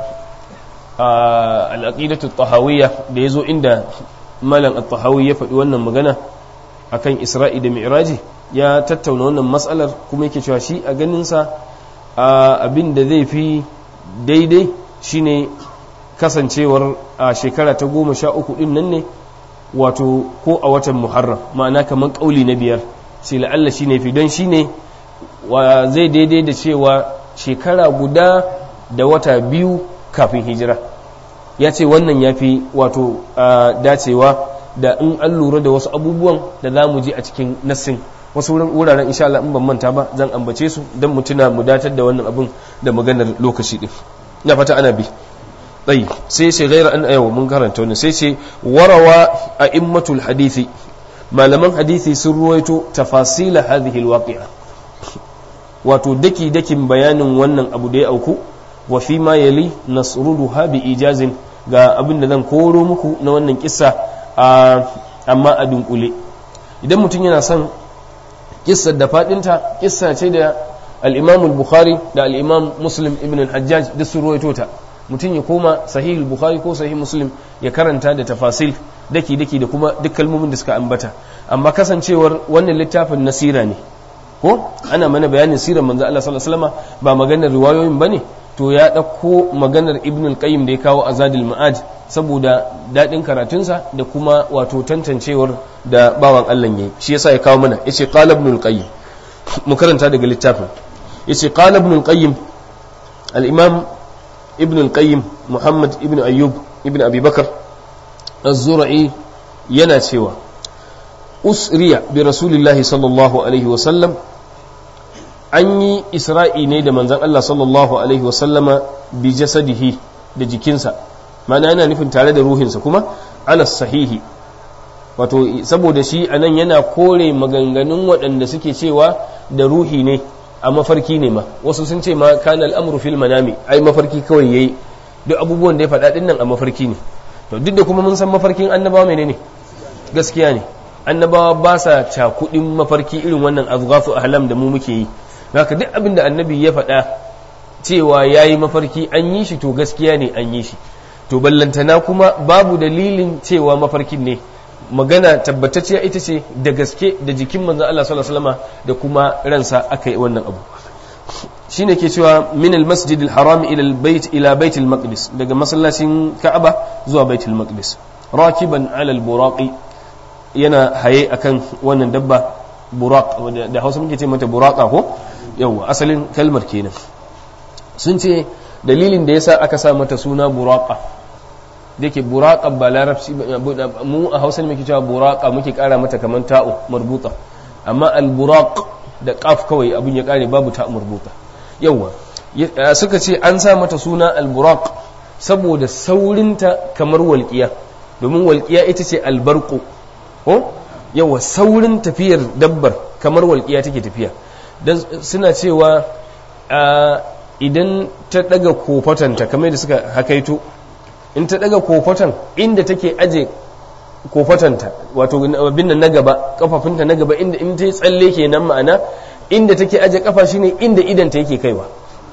al-aqidatu tahawiyya da yazo inda malam at-tahawi ya faɗi wannan magana akan Isra'i da Mi'raji ya tattauna wannan matsalar kuma yake cewa shi a ganin sa abin da zai fi daidai shine kasancewar a shekara ta goma sha uku din nan ne wato ko a watan muharram ma'ana kamar ƙauli na biyar sai la'alla shi ne fi don shi ne wa zai daidai da cewa shekara guda da wata biyu kafin hijira ya ce wannan ya fi wato dacewa da in an lura da wasu abubuwan da za mu ji a cikin nassin wasu wuraren insha Allah in ban manta ba zan ambace su don mu tuna mu datar da wannan abin da maganar lokaci din na fata ana bi tsayi sai ce gaira an ayawa mun karanta wani sai ce warawa a immatul hadithi malaman hadithi sun ruwaito tafasila hadhihi alwaqi'a wato daki dakin bayanin wannan abu da ya auku wa fi ma yali nasruduha bi ijazin ga abin da zan koro muku na wannan kissa amma a dunkule idan mutum yana son kissar da fadinta kissa ce da al-imam al-bukhari da al-imam muslim ibn al-hajjaj duk sun ruwaito ta mutum ya koma sahih bukhari ko sahih muslim ya karanta da tafasil daki daki da kuma duk kalmomin da suka ambata amma kasancewar wannan littafin nasira ne ko ana mana bayanin sirar manzo Allah sallallahu alaihi wasallam ba maganar riwayoyin bane to ya dauko maganar ibn al-qayyim da ya kawo azadil ma'ad saboda dadin karatunsa da kuma wato tantancewar da bawan Allah yayi shi yasa ya kawo mana yace qala ibn al-qayyim mu karanta daga littafin yace qala ibn al-qayyim al-imam ابن القيم محمد ابن أيوب ابن أبي بكر الزرعي ينا سوى أسري برسول الله صلى الله عليه وسلم أني إسرائي نيد من زن الله صلى الله عليه وسلم بجسده da jikinsa mana yana nufin tare da ruhinsa kuma ala sahihi wato saboda shi anan yana kore maganganun waɗanda suke cewa da ruhi ne a mafarki ne ma wasu sun ce ma kana al'amuru fil manami ai mafarki kawai yayi duk abubuwan da ya faɗa din nan a mafarki ne to duk da kuma mun san mafarkin annabawa menene gaskiya ne annabawa ba sa cakudin mafarki irin wannan azghafu ahlam da mu muke yi haka duk abin da annabi ya faɗa cewa yayi mafarki an yi shi to gaskiya ne an yi shi to ballantana kuma babu dalilin cewa mafarkin ne magana tabbatacciya ita ce da gaske da jikin manzon Allah sallallahu alaihi wasallam da kuma ransa aka yi wannan abu shine ke cewa min al-masjid al-haram ila al-bayt ila bayt al-maqdis daga masallacin Ka'aba zuwa bayt al-maqdis rakiban ala al-buraqi yana haye akan wannan dabba buraq da Hausa muke ce mata buraqa ko yawa asalin kalmar kenan sun ce dalilin da yasa aka sa mata suna buraqa da yake buraka ba larabci mu a hausa ne muke cewa buraka muke kara mata kamar ta'u marbuta amma al-buraq da qaf kawai abin ya kare babu ta marbuta yawa suka ce an sa mata suna al-buraq saboda saurinta kamar walƙiya domin walƙiya ita ce albarku ko yawa saurin tafiyar dabbar kamar walƙiya take tafiya don suna cewa idan ta daga kofatanta kamar da suka hakaito in ta daga kofatan inda take aje kofatanta wato abin nan na gaba kafafunta na gaba inda in ta yi tsalle kenan ma'ana inda take aje kafa shine inda idanta yake kaiwa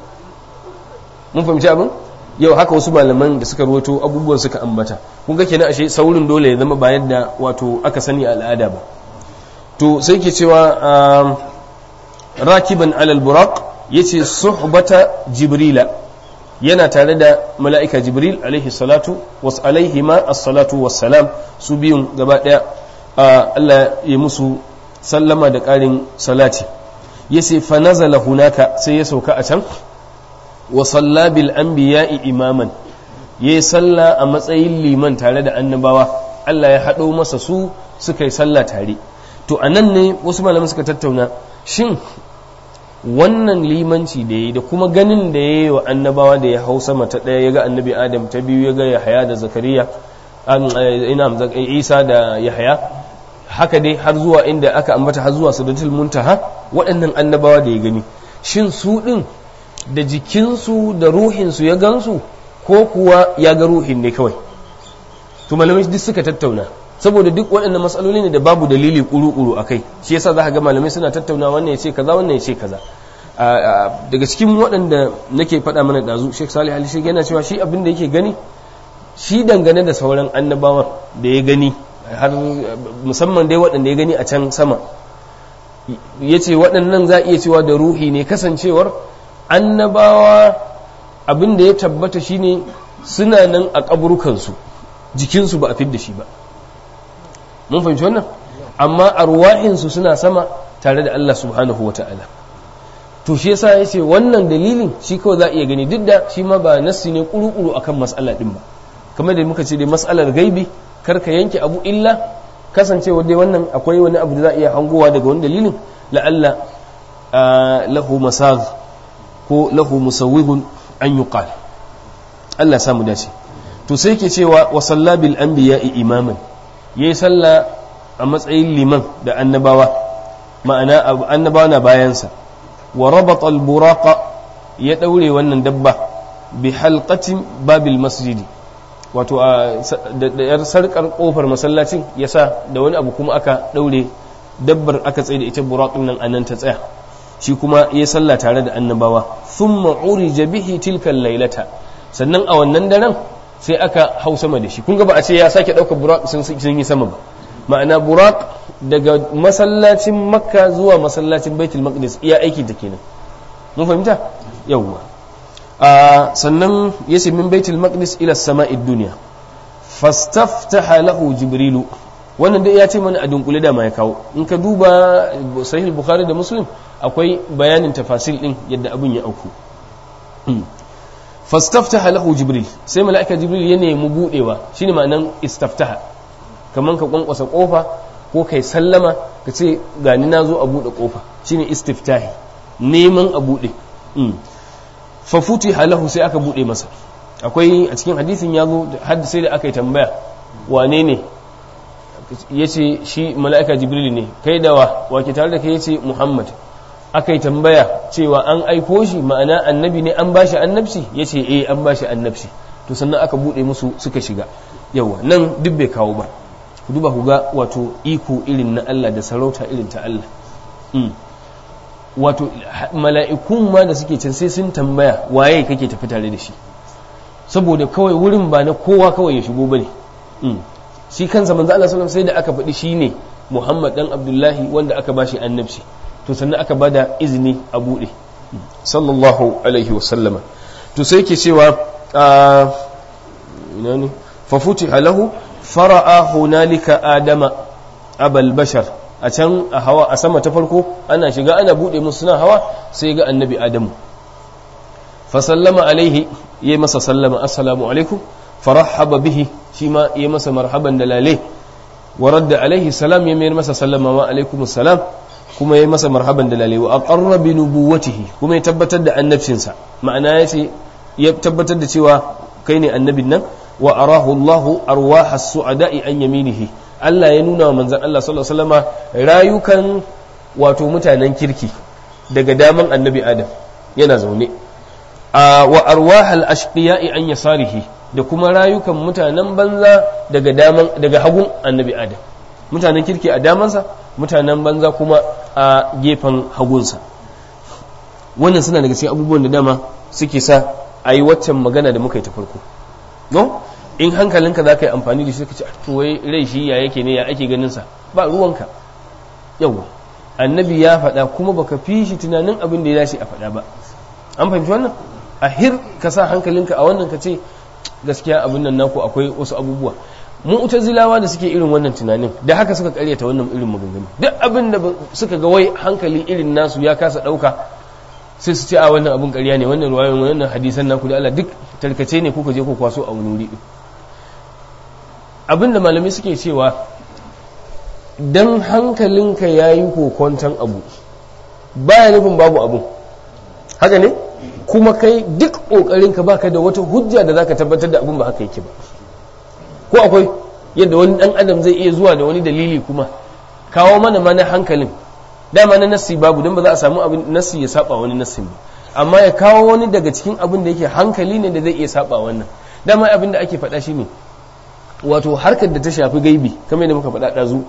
mun fahimci abin yau haka wasu malaman da suka ruwato abubuwan suka ambata kun ga kenan ashe saurin dole ya zama ba yadda wato aka sani al'ada ba to sai ke cewa rakiban alal buraq yace suhbata jibrila yana tare da mala'ika jibril alaihi salatu was alaihi ma as-salatu wassalam su biyun gaba daya Allah ya musu sallama da ƙarin salati yace fa nazala hunaka sai ya sauka a can wa salla bil anbiya'i imaman yayi salla a matsayin liman tare da annabawa Allah ya haɗo masa su suka yi sallah tare to anan ne wasu malaman suka tattauna shin wannan limanci da yi da kuma ganin da ya yi wa annabawa da ya hau sama ta ɗaya ya ga annabi adam ta biyu ya ga yahaya da zakariya ina isa da yahaya haka dai har zuwa inda aka ambata har zuwa sadatul muntaha waɗannan annabawa da ya gani shin su ɗin da jikinsu da ruhinsu ya gansu ko kuwa ya ga ruhin ne kawai to malamai duk suka tattauna saboda duk waɗannan matsaloli ne da babu dalili kuru-kuru a kai shi yasa za ka ga malamai suna tattauna wannan ya ce kaza wannan ya ce kaza daga cikin waɗanda nake faɗa mana ɗazu sheikh salih ali shi yana cewa shi abin da yake gani shi dangane da sauran annabawan da ya gani har musamman dai waɗanda ya gani a can sama ya ce waɗannan za a iya cewa da ruhi ne kasancewar annabawa abin da ya tabbata shine suna nan a ƙaburukansu jikinsu ba a fidda shi ba mun fahimci wannan amma arwahinsu suna sama tare da Allah subhanahu wa ta'ala to shi yasa ya ce wannan dalilin shi kawai za a iya gani duk da shi ma ba nassi ne kuru-kuru akan mas'ala din ba kamar da muka ce dai mas'alar gaibi kar ka yanke abu illa kasancewa dai wannan akwai wani abu da za a iya hangowa daga wani dalilin la'alla lahu masaz ko lahu musawwihun an yuqal Allah samu dace to sai ke cewa wa sallabil anbiya'i imaman yayi sallah a matsayin liman da annabawa ma'ana annabawa na bayansa wa rabata al-buraqa ya daure wannan dabba bi halqatin babil masjidi wato da yar sarkar kofar masallacin yasa da wani abu kuma aka daure dabbar aka tsaye da ita buraqin nan anan ta tsaya shi kuma ya sallah tare da annabawa thumma urija bihi tilka laylata sannan a wannan daren sai aka hau sama da shi kun ga ba a ce ya sake ɗaukar buraq sun yi sama ba ma'ana buraq daga masallacin makka zuwa masallacin baitul maqdis iya aiki ta kenan mun fahimta yawwa sannan yace min baitul maqdis ila sama'id dunya fastaftaha lahu jibrilu wannan dai ya ce mana a dunkule da ma ya kawo in ka duba sahih bukhari da muslim akwai bayanin tafasil din yadda abin ya auku fastaftaha lahu jibril sai mala'ika jibril ya nemi budewa shine ma'anan istaftaha kaman ka kwankwasa kofa ko kai sallama ka ce gani na zo a bude kofa shine istiftahi neman a bude fa futiha lahu sai aka bude masa akwai a cikin hadisin ya zo har sai da aka yi tambaya wane ne ya ce shi mala'ika jibril ne kai da wa wake tare da kai ya ce muhammad aka yi tambaya cewa an aiko shi ma'ana annabi ne an bashi annabci ya ce eh an bashi annabci to sannan aka buɗe musu suka shiga yawa nan duk bai kawo ba ku duba ku ga wato iko irin na Allah da sarauta irin ta Allah wato mala'ikun ma da suke can sai sun tambaya waye kake tafi tare da shi saboda kawai wurin ba na kowa kawai ya shigo bane shi kansa manzo Allah sallallahu sai da aka faɗi shine Muhammad dan Abdullahi wanda aka bashi annabci to sannan aka bada izini a buɗe sallallahu alaihi wa sallama to sai ke cewa ina ne fa futiha lahu fara'a hunalika adama abal bashar a can a hawa a sama ta farko ana shiga ana buɗe musu suna hawa sai ga annabi adamu fa sallama alaihi yayi masa sallama assalamu alaikum farahaba bihi shi ma yayi masa marhaban da lale wa radda alaihi salam ya mayar masa sallama wa alaikum salam kuma ya masa marhaban da lalewa a ƙarra bi nubuwatihi kuma ya tabbatar da annabcinsa ma'ana ya ce ya tabbatar da cewa kai ne annabin nan wa arahu Allahu arwaha su'ada'i an yaminihi Allah ya nuna wa manzon Allah sallallahu alaihi wasallama rayukan wato mutanen kirki daga daman annabi Adam yana zaune wa arwahal ashqiya'i an yasarihi da kuma rayukan mutanen banza daga daman daga hagun annabi Adam mutanen kirki a damansa mutanen banza kuma a gefen hagunsa wannan suna daga cikin abubuwan da dama suke sa a yi waccan magana da muka yi ta farko no in hankalinka za ka yi amfani da shi ka ce to wai rai shi ya yake ne ya ake ganin sa ba ruwanka yawa annabi ya faɗa kuma baka fi shi tunanin abin da ya dace a faɗa ba an fahimci wannan a hir ka sa hankalinka a wannan ka ce gaskiya abin nan naku akwai wasu abubuwa mu'tazilawa da suke irin wannan tunanin da haka suka karyata wannan irin maganganu duk abin da suka ga wai hankali irin nasu ya kasa ɗauka sai su ce a wannan abin ƙarya ne wannan ruwayoyin wannan hadisan naku da Allah duk tarkace ne kuka je ku kwaso a wani wuri abin da malamai suke cewa dan hankalinka ya yi kokonton abu baya nufin babu abu haka ne kuma kai duk ƙoƙarinka baka da wata hujja da zaka tabbatar da abin ba haka yake ba ko akwai yadda wani ɗan adam zai iya zuwa da wani dalili kuma kawo mana mana hankalin dama na nassi babu don ba za a samu abin nassi ya saba wani nassin ba amma ya kawo wani daga cikin abin da yake hankali ne da zai iya saba wannan dama abin da ake faɗa shi ne wato harkar da ta shafi gaibi kamar yadda muka faɗa ɗazu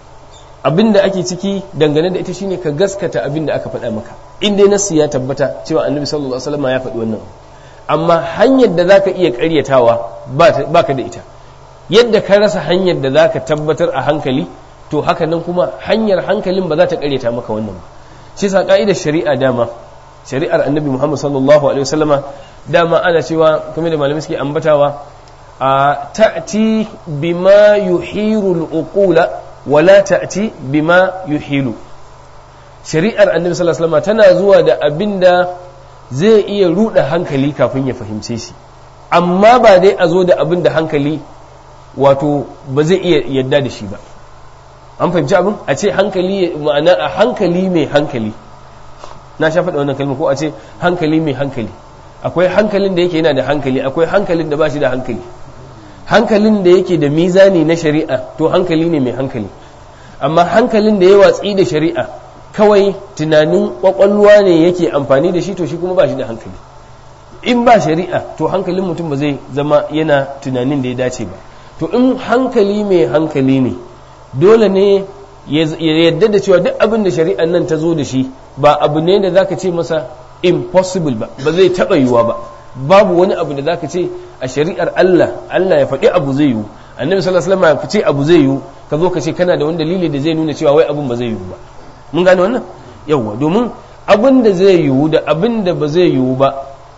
abin da ake ciki dangane da ita shine ka gaskata abin da aka faɗa maka in dai nassi ya tabbata cewa annabi sallallahu alaihi wasallam ya faɗi wannan amma hanyar da zaka iya ƙaryatawa ba ka da ita yadda ka rasa hanyar da zaka tabbatar a hankali to haka nan kuma hanyar hankalin ba za ta karyata maka wannan ba shi sa ka'idar shari'a dama shari'ar annabi muhammad sallallahu alaihi wasallama dama ana cewa kuma da malamai suke ambatawa a ta'ti bima yuhiru al-uqula wa la ta'ti bima yuhilu shari'ar annabi sallallahu alaihi wasallama tana zuwa da abinda zai iya ruda hankali kafin ya fahimce shi amma ba dai a zo da abin da hankali wato ba zai iya yadda da shi ba an fahimci abin a ce hankali ma'ana a hankali mai hankali na sha faɗa wannan kalma ko a ce hankali mai hankali akwai hankalin da yake yana da hankali akwai hankalin da ba shi da hankali hankalin da yake da mizani na shari'a to hankali ne mai hankali amma hankalin da ya watsi da shari'a kawai tunanin kwakwalwa ne yake amfani da shi to shi kuma ba shi da hankali in ba shari'a to hankalin mutum ba zai zama yana tunanin da ya dace ba to in hankali mai hankali ne dole ne ya yadda da cewa duk abin da shari'an nan ta zo da shi ba abu ne da zaka ce masa impossible ba ba zai taɓa yiwuwa ba babu wani abu da zaka ce a shari'ar Allah Allah ya faɗi abu zai yiwu annabi sallallahu alaihi wasallam ya ce abu zai yiwu ka zo ka ce kana da wani dalili da zai nuna cewa wai abin ba zai yiwu ba mun gane wannan yawwa domin abin da zai yiwu da abin da ba zai yiwu ba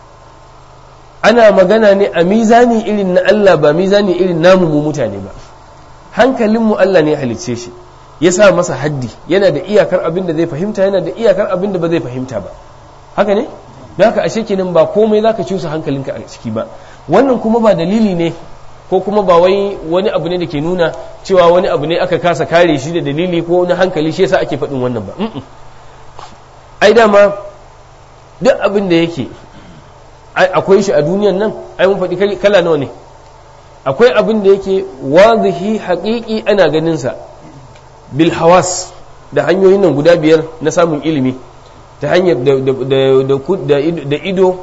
ana magana ne a mizani irin na Allah ba mizani irin namu mu mutane ba hankalinmu Allah ne halicce shi ya sa masa haddi yana da iyakar abin da zai fahimta yana da iyakar abin da ba zai fahimta ba haka ne da haka ashe kenan ba komai za ka cusa hankalinka a ciki ba wannan kuma ba dalili ne ko kuma ba wai wani abu ne da ke nuna cewa wani abu ne aka kasa kare shi da dalili ko na hankali shi yasa ake faɗin wannan ba ai dama duk abin da yake akwai shi a duniyan nan ai mun faɗi kala nawa ne akwai abin da yake wazihi haƙiƙi ana ganinsa bil hawas da hanyoyin nan guda biyar na samun ilimi ta hanyar da ido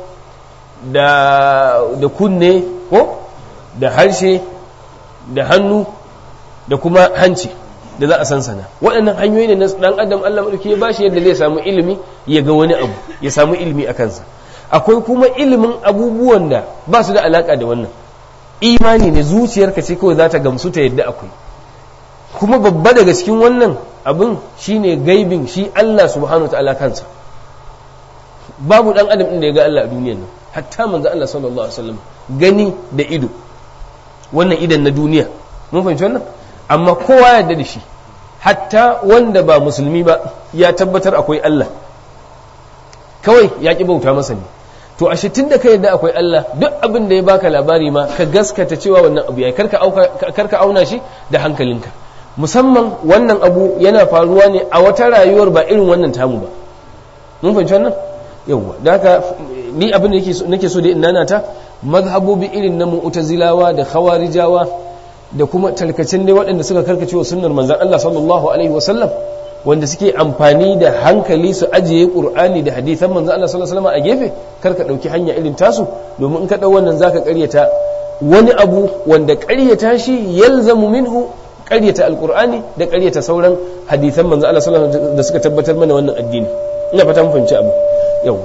da kunne ko da harshe da hannu da kuma hanci da za a sansana waɗannan hanyoyi ne na ɗan adam Allah maɗauki ya bashi yadda zai samu ilimi ya ga wani abu ya samu ilimi a kansa akwai kuma ilimin abubuwan da ba su da alaƙa da wannan imani ne zuciyarka ce kawai za ta gamsu ta yadda akwai kuma babba daga cikin wannan abin shine gaibin shi Allah subhanahu wa ta'ala kansa babu dan adam inda ya ga Allah a duniyar nan hatta manzo Allah sallallahu alaihi wasallam gani da ido wannan idan na duniya mun fahimci wannan amma kowa ya yarda da shi hatta wanda ba musulmi ba ya tabbatar akwai Allah kawai ya ki bauta masa ne to ashe tunda ka yadda akwai Allah duk abin da ya baka labari ma ka gaskata cewa wannan abu yayi karka auka karka auna shi da hankalinka musamman wannan abu yana faruwa ne a wata rayuwar ba irin wannan tamu ba mun fahimci wannan yawwa da haka ni abin da nake so da inana ta mazhabobi irin na mu'tazilawa da khawarijawa da kuma tarkacin dai waɗanda suka karkace wa sunnar manzon Allah sallallahu alaihi wasallam wanda suke amfani da hankali su ajiye qur'ani da hadisan manzon Allah sallallahu alaihi wasallam a gefe kar ka dauki hanya irin tasu domin in ka dau wannan zaka ƙaryata wani abu wanda ƙaryata shi yalzamu minhu ƙaryata alqur'ani da ƙaryata sauran hadisan manzon Allah sallallahu alaihi wasallam da suka tabbatar mana wannan addini ina fata mun fahimci abu yawa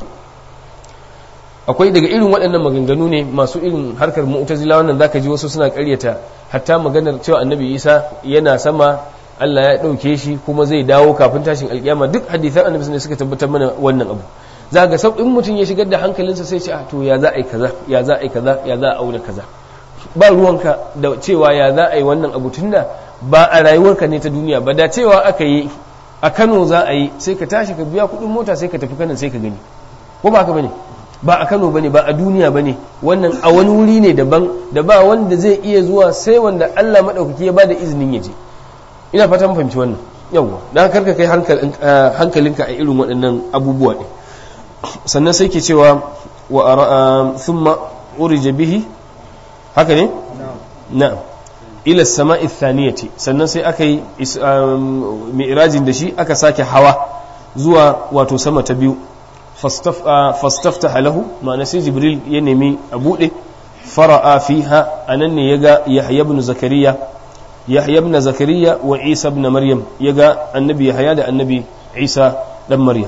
akwai daga irin waɗannan maganganu ne masu irin harkar mu'tazila wannan zaka ji wasu suna ƙaryata hatta maganar cewa annabi Isa yana sama Allah ya ɗauke shi kuma zai dawo kafin tashin alƙiyama duk hadisan annabi ne suka tabbatar mana wannan abu za ga sau in mutum ya shigar da hankalinsa sai ce a to ya za a yi kaza ya za a yi kaza ya za a auna kaza ba ruwanka da cewa ya za a yi wannan abu tunda ba a rayuwarka ne ta duniya ba da cewa aka yi a Kano za a yi sai ka tashi ka biya kuɗin mota sai ka tafi kanan sai ka gani ko ba haka bane ba a Kano bane ba a duniya bane wannan a wani wuri ne daban da ba wanda zai iya zuwa sai wanda Allah madaukaki ya bada izinin ya je ina fatan fahimci wannan yawwa dan karka kai hankalinka a irin waɗannan abubuwa ɗin sannan sai ke cewa wa thumma urija bihi haka ne na'am ila sama'i thaniyati sannan sai aka yi mi'rajin da shi aka sake hawa zuwa wato sama ta biyu fastaftaha lahu ma'ana sai jibril ya nemi a buɗe fara'a fiha anan ne yaga yahya ibn zakariya yahya ibn zakariya wa isa ibn maryam yaga annabi yahya da annabi isa dan maryam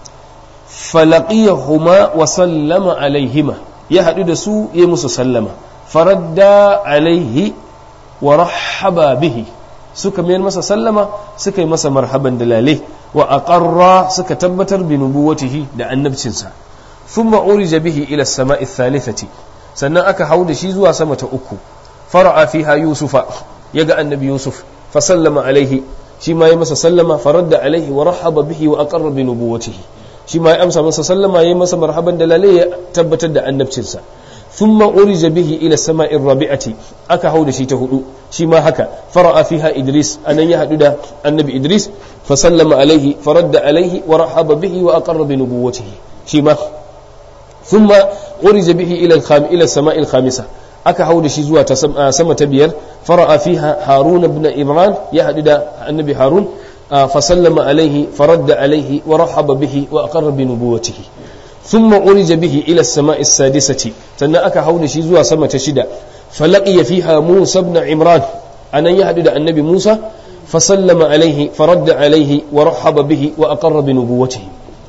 falaqiyahuma wa sallama alaihima ya hadu da su ya musu sallama faradda alaihi wa rahaba bihi suka mayar masa sallama suka yi masa marhaban dalale wa aqarra suka tabbatar bi nubuwatihi da annabcinsa thumma urija bihi ila as-sama'i thalithati sannan aka hau da shi zuwa sama ta uku fara'a fiha yusufa yaga annabi yusuf fa sallama alaihi shi ma ya masa sallama faradda alaihi wa rahaba bihi wa aqarra bi nubuwatihi shi ma ya amsa masa sallama ya masa marhaban dalale ya tabbatar da annabcinsa thumma urija bihi ila sama'ir rabi'ati aka hau da shi ta hudu shi ma haka fara'a fiha idris anan ya hadu da annabi idris fa sallama alaihi faradda alaihi wa rahaba bihi wa aqarra bi nubuwatihi shi ma thumma urija bihi ila al-kham ila sama'il khamisa aka hau da shi zuwa ta sama ta biyar fara'a fiha harun ibn imran ya hadu da annabi harun fa sallama alaihi faradda alaihi wa rahaba bihi wa aqarra bi nubuwatihi ثم أرج به إلى السماء السادسة تنا أكا حول شي زوا سما تشدا فلقي فيها موسى بن عمران أنا يهدد النبي موسى فسلم عليه فرد عليه ورحب به وأقر بنبوته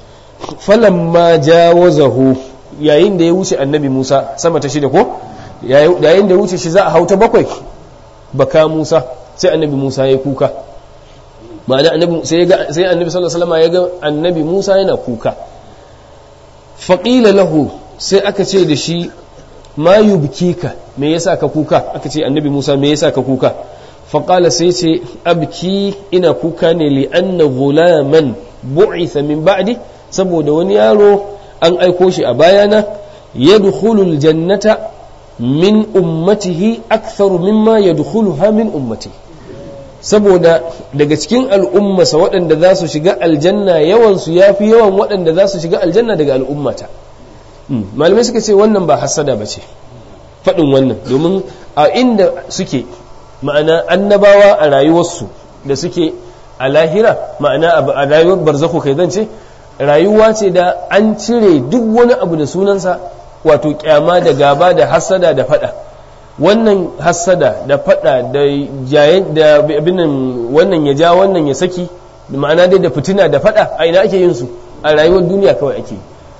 فلما جاوزه yayin da ya wuce annabi Musa sama ta shida ko yayin da ya wuce shi za a hauta bakwai baka Musa sai annabi Musa ya kuka ma'ana annabi sai sai annabi sallallahu alaihi wasallam ya ga annabi Musa yana kuka faƙila lahu sai aka ce da shi ma ka me yasa ka kuka aka ce annabi musa me yasa ka kuka faƙala sai ce abki ina kuka ne li anna gulaman bu'itha min ba'di saboda wani yaro an aiko shi a bayana yadkhulul jannata min ummatihi aktharu mimma yadkhuluha min ummati saboda daga cikin al'ummasa waɗanda za su shiga aljanna yawansu ya fi yawan waɗanda za su shiga aljanna daga al'ummata malamai suka ce wannan ba hassada ba ce faɗin wannan domin a inda suke ma'ana annabawa a rayuwarsu da suke a lahira ma'ana a rayuwar barzako kai zan ce rayuwa ce da an cire duk wani abu da sunansa wato kyama da gaba da hassada da faɗa wannan hassada da fada da jayen da abinan wannan ya ja wannan ya saki ma'ana dai da fitina da fada a ina ake yin su a rayuwar duniya kawai ake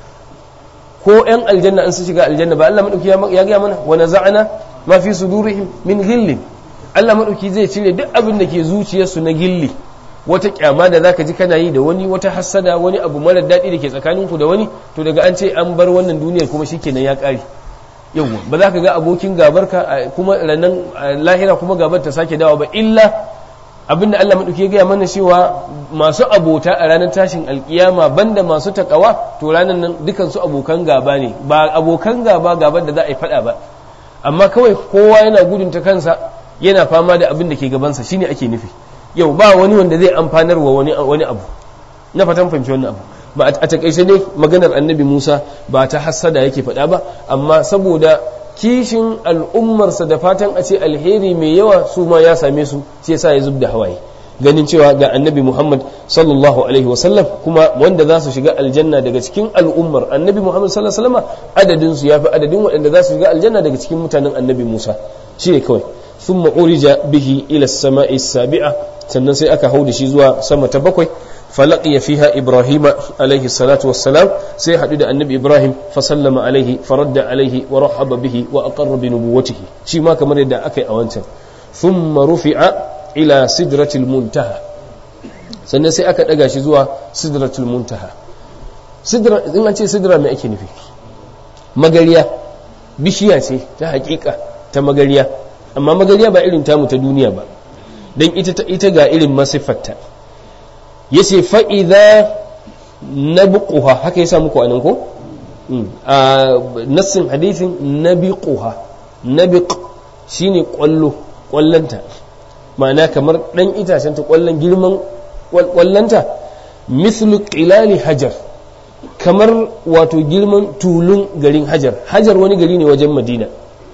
ko yan aljanna an su shiga aljanna ba Allah madauki ya ga mana wa naza'ana ma fi sudurihim min ghillin Allah madauki zai cire duk abin da ke zuciyarsu na gilli wata kyama da zaka ji kana yi da wani wata hassada wani abu mara daɗi da ke tsakaninku da wani to daga an ce an bar wannan duniyar kuma shikenan ya ƙare yawwa ba za ka ga abokin gabarka kuma ranar lahira kuma gabar ta sake dawa ba illa abinda Allah maɗauki ya gaya mana cewa masu abota a ranar tashin alkiyama banda masu takawa to ranar nan dukan su abokan gaba ne ba abokan gaba gabar da za a yi faɗa ba amma kawai kowa yana gudun ta kansa yana fama da abin da ke gabansa shine ake nufi yau ba wani wanda zai amfanar wa wani wani abu na fatan fahimci wannan abu ba a takaice dai maganar annabi Musa ba ta hassada yake faɗa ba amma saboda kishin al'ummarsa da fatan a ce alheri mai yawa su ma ya same su shi yasa ya zub da hawaye ganin cewa ga annabi Muhammad sallallahu alaihi wasallam kuma wanda za su shiga aljanna daga cikin al'ummar annabi Muhammad sallallahu alaihi wasallam adadin su yafi adadin waɗanda za su shiga aljanna daga cikin mutanen annabi Musa shi ne kawai thumma urija bihi ila as-sama'i sabi'a sannan sai aka hau da shi zuwa sama ta bakwai فلقي فيها إبراهيم عليه الصلاة والسلام سيحدد da النبي إبراهيم فسلم عليه فرد عليه ورحب به وأقر بنبوته شي ما كمان يدعى أكي أوانتا ثم رفع إلى سدرة المنتهى sannan sai aka ɗaga shi zuwa sidratul muntaha sidra in an ce sidra mai ake nufi magariya bishiya ce ta hakika ta magariya amma magariya ba irin tamu ta duniya ba don ita ga irin masiffarta ya ce fa'iza na buƙuha haka ya samu kwanan ko? a nassin hadithin na biƙuha na biƙ shi ne ƙwallo ƙwallonta ma'ana kamar ɗan itacen ta ƙwallon girman ƙwallonta mislu ƙilali hajar kamar wato girman tulun garin hajar hajar wani gari ne wajen madina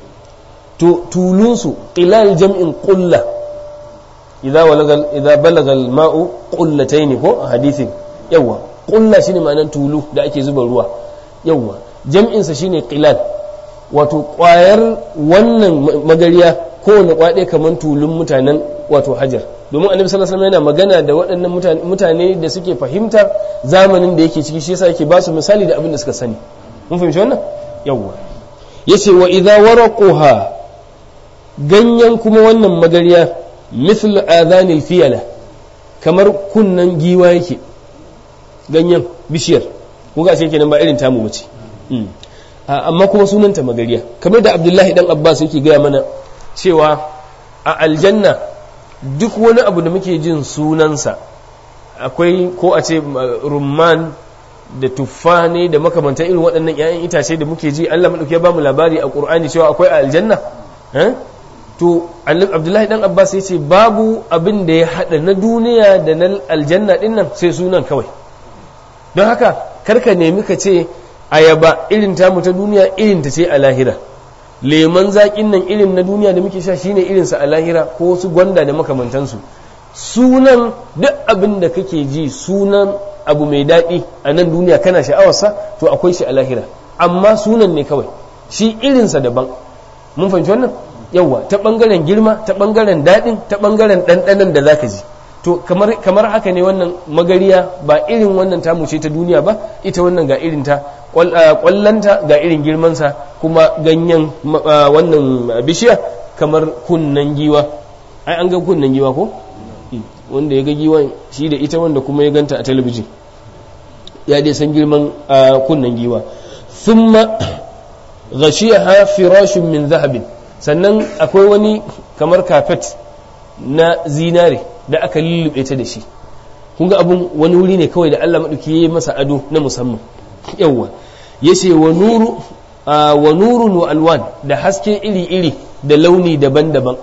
tulunsu ƙilal jam'in ƙulla idza walagal idza balagal ma'u qullatayn ko a hadithin yawa qulla shine ma'anar tulu da ake zuba ruwa yawa jam'in sa shine qilal wato kwayar wannan magariya kowane kwaɗe kamar tulun mutanen wato hajar domin annabi sallallahu alaihi yana magana da waɗannan mutane da suke fahimtar zamanin da yake ciki shi yasa yake ba su misali da abin da suka sani mun fahimci wannan yawa yace wa idza waraquha ganyen kuma wannan magariya misl adhanil fiyala kamar kunnan giwa yake ganyen bishiyar ko ga kenan ba irin tamu bace amma kuma sunanta magariya kamar da abdullahi dan abbas yake gaya mana cewa a aljanna duk wani abu da muke jin sunansa akwai ko a ce rumman da tuffa ne da makamantan irin waɗannan 'ya'yan itace da muke ji Allah maɗauki ya ba mu labari a ƙur'ani cewa akwai a aljanna to abdullahi dan abbas ya ce babu abin da ya haɗa na duniya da na aljanna ɗin nan sai sunan kawai don haka karka nemi ka ce ayaba irin tamu ta duniya irin ta ce a lahira leman zaƙin nan irin na duniya da muke sha shine irinsa a lahira ko wasu gwanda da makamantansu sunan duk abin da kake ji sunan abu mai daɗi a nan duniya kana sha'awarsa to akwai shi a lahira amma sunan ne kawai shi irinsa daban mun fahimci wannan yawa ta ɓangaren girma ta ɓangaren daɗin ta ɓangaren ɗanɗanon da za ka ji to kamar, kamar haka ne wannan magariya ba irin wannan tamu ce ta duniya ba ita wannan ga irin ta kwallanta ga irin girmansa kuma ganyen wannan bishiya kamar kunnan giwa ai an ga kunnan giwa ko wanda ya ga giwan shi da ita wanda kuma ya ganta a talabijin ya dai san girman kunnan giwa thumma ghashiyaha firashun min zahabin sannan akwai wani kamar kafet na zinare da aka lullube ta da shi kun ga abun wani wuri ne kawai da Allah maɗauki ya yi masa ado na musamman yawwa ya ce wa nuru wa nurun wa alwan da haske iri-iri da launi daban-daban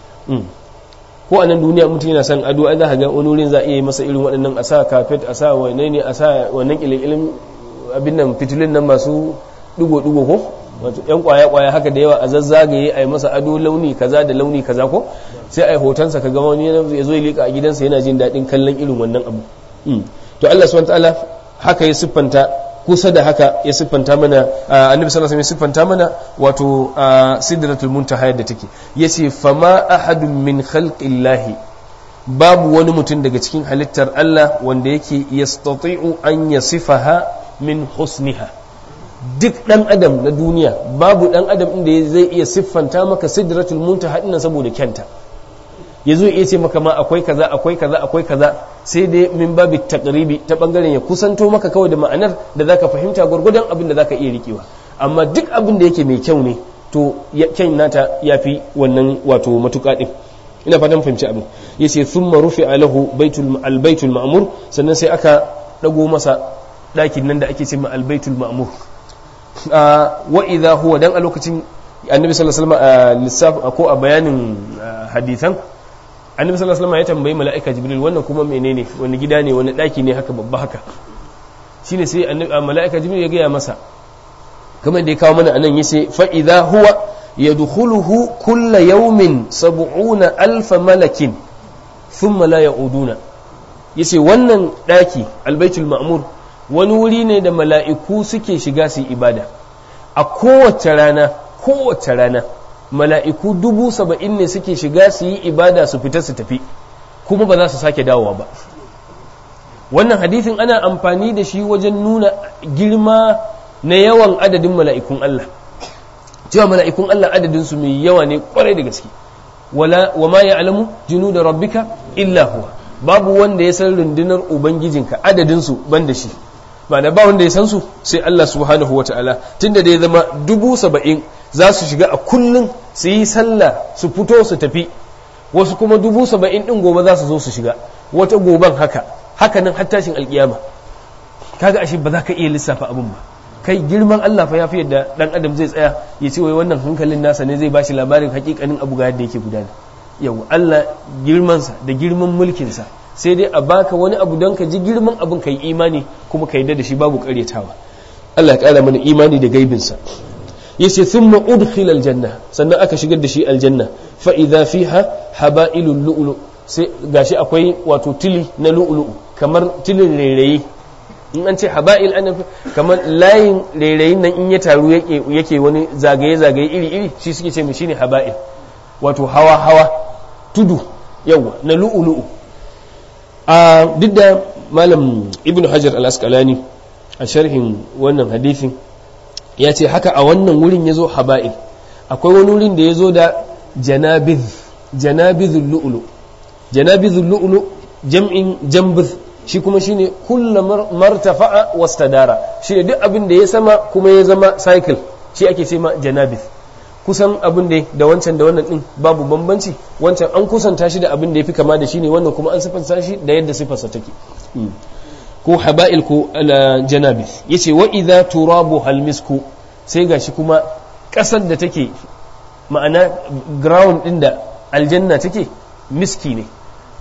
ko a nan duniya mutum yana son ado ai za ka ga wani wurin za a iya masa irin waɗannan a sa kafet a sa wane ne a sa wannan ƙilƙilin abin nan fitilin nan masu ɗigo-ɗigo ko wato yan kwaya-kwaya haka da yawa a zazzagaye a yi masa ado launi kaza da launi kaza ko sai a yi hotonsa ka gama wani ya zo ya liƙa a gidansa yana jin daɗin kallon irin wannan abu to Allah subhanahu ta'ala haka ya siffanta kusa da haka ya siffanta mana annabi sallallahu alaihi ya siffanta mana wato sidratul muntaha yadda take yace fama ahadun min khalqillahi babu wani mutum daga cikin halittar Allah wanda yake yastati'u an yasifaha min husniha duk dan adam na duniya babu dan adam inda zai iya siffanta maka sidratul muntaha dinnan saboda kyanta yazo iya ce maka ma akwai kaza akwai kaza akwai kaza sai dai min babu taqribi ta bangaren ya kusanto maka kawai da ma'anar da zaka fahimta gurgudan abin da zaka iya rikewa amma duk abin da yake mai kyau ne to kyan nata yafi wannan wato matuƙa din ina fatan fahimci abin yace thumma rufi'a lahu baitul albaitul ma'mur sannan sai aka dago masa ɗakin nan da ake ce ma albaitul ma'mur wa idha huwa dan a lokacin annabi sallallahu alaihi wasallam a lissaf ko a bayanin hadisan annabi sallallahu alaihi wasallam ya tambayi mala'ika jibril wannan kuma menene wani gida ne wani daki ne haka babba haka shine sai mala'ika jibril ya gaya masa kamar da ya kawo mana anan yace fa idha huwa yadkhuluhu kulla yawmin sab'una alf malakin thumma la ya'uduna yace wannan daki albaitul ma'mur wani wuri ne da mala'iku suke shiga su ibada a kowace rana kowace rana mala'iku dubu saba'in ne suke shiga su yi ibada su fita su tafi kuma ba za su sake dawowa ba wannan hadithin ana amfani da shi wajen nuna girma na yawan adadin mala'ikun Allah cewa mala'ikun Allah adadinsu mai yawa ne kwarai da gaske wala wa ma ya'lamu da rabbika illa huwa babu wanda ya san rundunar ubangijinka adadinsu ban da shi ba da ba wanda ya san su sai Allah subhanahu wata'ala tunda da ya zama dubu saba'in za su shiga a kullum su yi sallah su fito su tafi wasu kuma dubu saba'in ɗin gobe za su zo su shiga wata goben haka haka nan har tashin alkiyama kaga ashe ba za ka iya lissafa abin ba kai girman Allah fa ya fi yadda dan adam zai tsaya ya ce wai wannan hankalin nasa ne zai bashi labarin hakikanin abu ga yadda yake gudana yau Allah girmansa da girman mulkinsa sai dai a baka wani abu don ka ji girman abin ka yi imani kuma ka yadda da shi babu karyatawa Allah ya kara mana imani da gaibinsa yace thumma udkhila aljanna sannan aka shigar da shi aljanna fa idza fiha haba'ilul lu'lu sai gashi akwai wato tili na lu'lu kamar tilin rairayi in an ce haba'il ana kamar layin rairayin nan in ya taru yake yake wani zagaye zagaye iri iri shi suke ce mu shine haba'il wato hawa hawa tudu yawa na lu'lu a duk da malam ibnu hajar al-asqalani a sharhin wannan hadithin ya ce haka a wannan wurin ya zo haba'il akwai wani wurin da ya zo da janabiz janabizul lu'lu janabizul lu'lu jam'in jambiz shi kuma shine kulla martafa'a wastadara shi duk abin da ya sama kuma ya zama cycle shi ake ce ma janabiz kusan abin da da wancan da wannan din babu bambanci wancan an kusanta shi da abin da ya fi kama da shi ne wannan kuma an sifanta shi da yadda sifarsa take ko haba'il ko janabi yace wa idza turabu halmisku sai gashi kuma kasar da take ma'ana ground din da aljanna take miski ne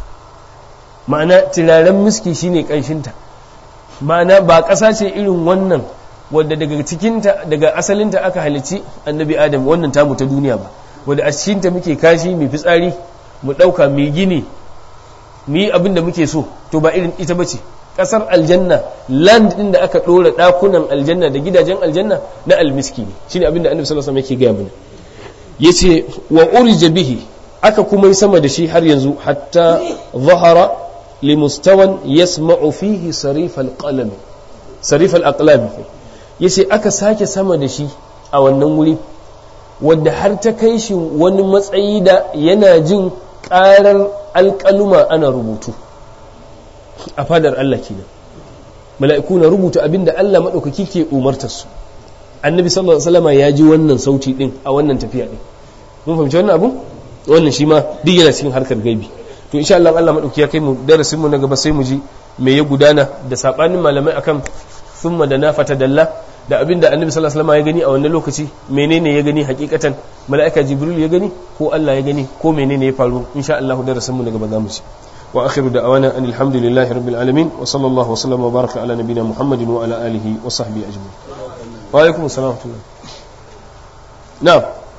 ma'ana turaren miski shine kanshinta ma'ana ba ƙasa ce irin wannan wadda daga cikinta daga asalinta aka halici annabi adam wannan tamu ta duniya ba wadda a cikinta muke kashi mai fitsari mu ɗauka mai gini mu yi abin da muke so to ba irin ita bace kasar aljanna land din da aka dora dakunan aljanna da gidajen aljanna na almiski ne shine abinda annabi sallallahu alaihi wasallam yake gaya mana yace wa urija bihi aka kuma yi sama da shi har yanzu hatta zahara li mustawan yasma'u fihi sarif alqalam sarif alaqlam yace aka sake sama da shi a wannan wuri wanda har ta kai shi wani matsayi da yana jin karar alƙaluma ana rubutu a fadar Allah kenan mala'iku na rubuta abinda Allah maɗaukaki ke umartar su annabi sallallahu alaihi wasallam ya ji wannan sauti din a wannan tafiya din mun fahimci wannan abu wannan shi ma duk yana cikin harkar gaibi to insha Allah Allah maɗauki ya kai mu darasin mu na gaba sai mu ji me ya gudana da sabanin malamai akan thumma da nafata dalla da abinda annabi sallallahu alaihi wasallam ya gani a wannan lokaci menene ya gani hakikatan mala'ika jibril ya gani ko Allah ya gani ko menene ya faru insha Allah darasin mu na gaba za mu ci وآخر دعوانا أن الحمد لله رب العالمين وصلى الله وسلم وبارك على نبينا محمد وعلى آله وصحبه أجمعين وعليكم السلام ورحمة الله نعم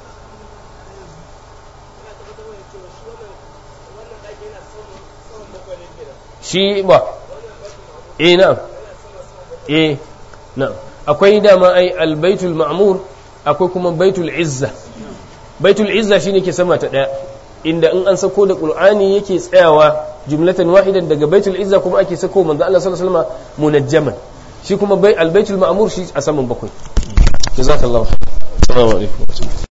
shi ba eh na'am eh na'am akwai dama ai albaitul ma'mur akwai kuma baitul izza baitul izza shine ke sama ta daya inda in an sako da qur'ani yake tsayawa jumlatan wahidan daga baitul izza kuma ake sako manzo Allah sallallahu alaihi wasallam munajjaman shi kuma bai albaitul ma'mur shi a saman bakwai jazakallahu assalamu alaikum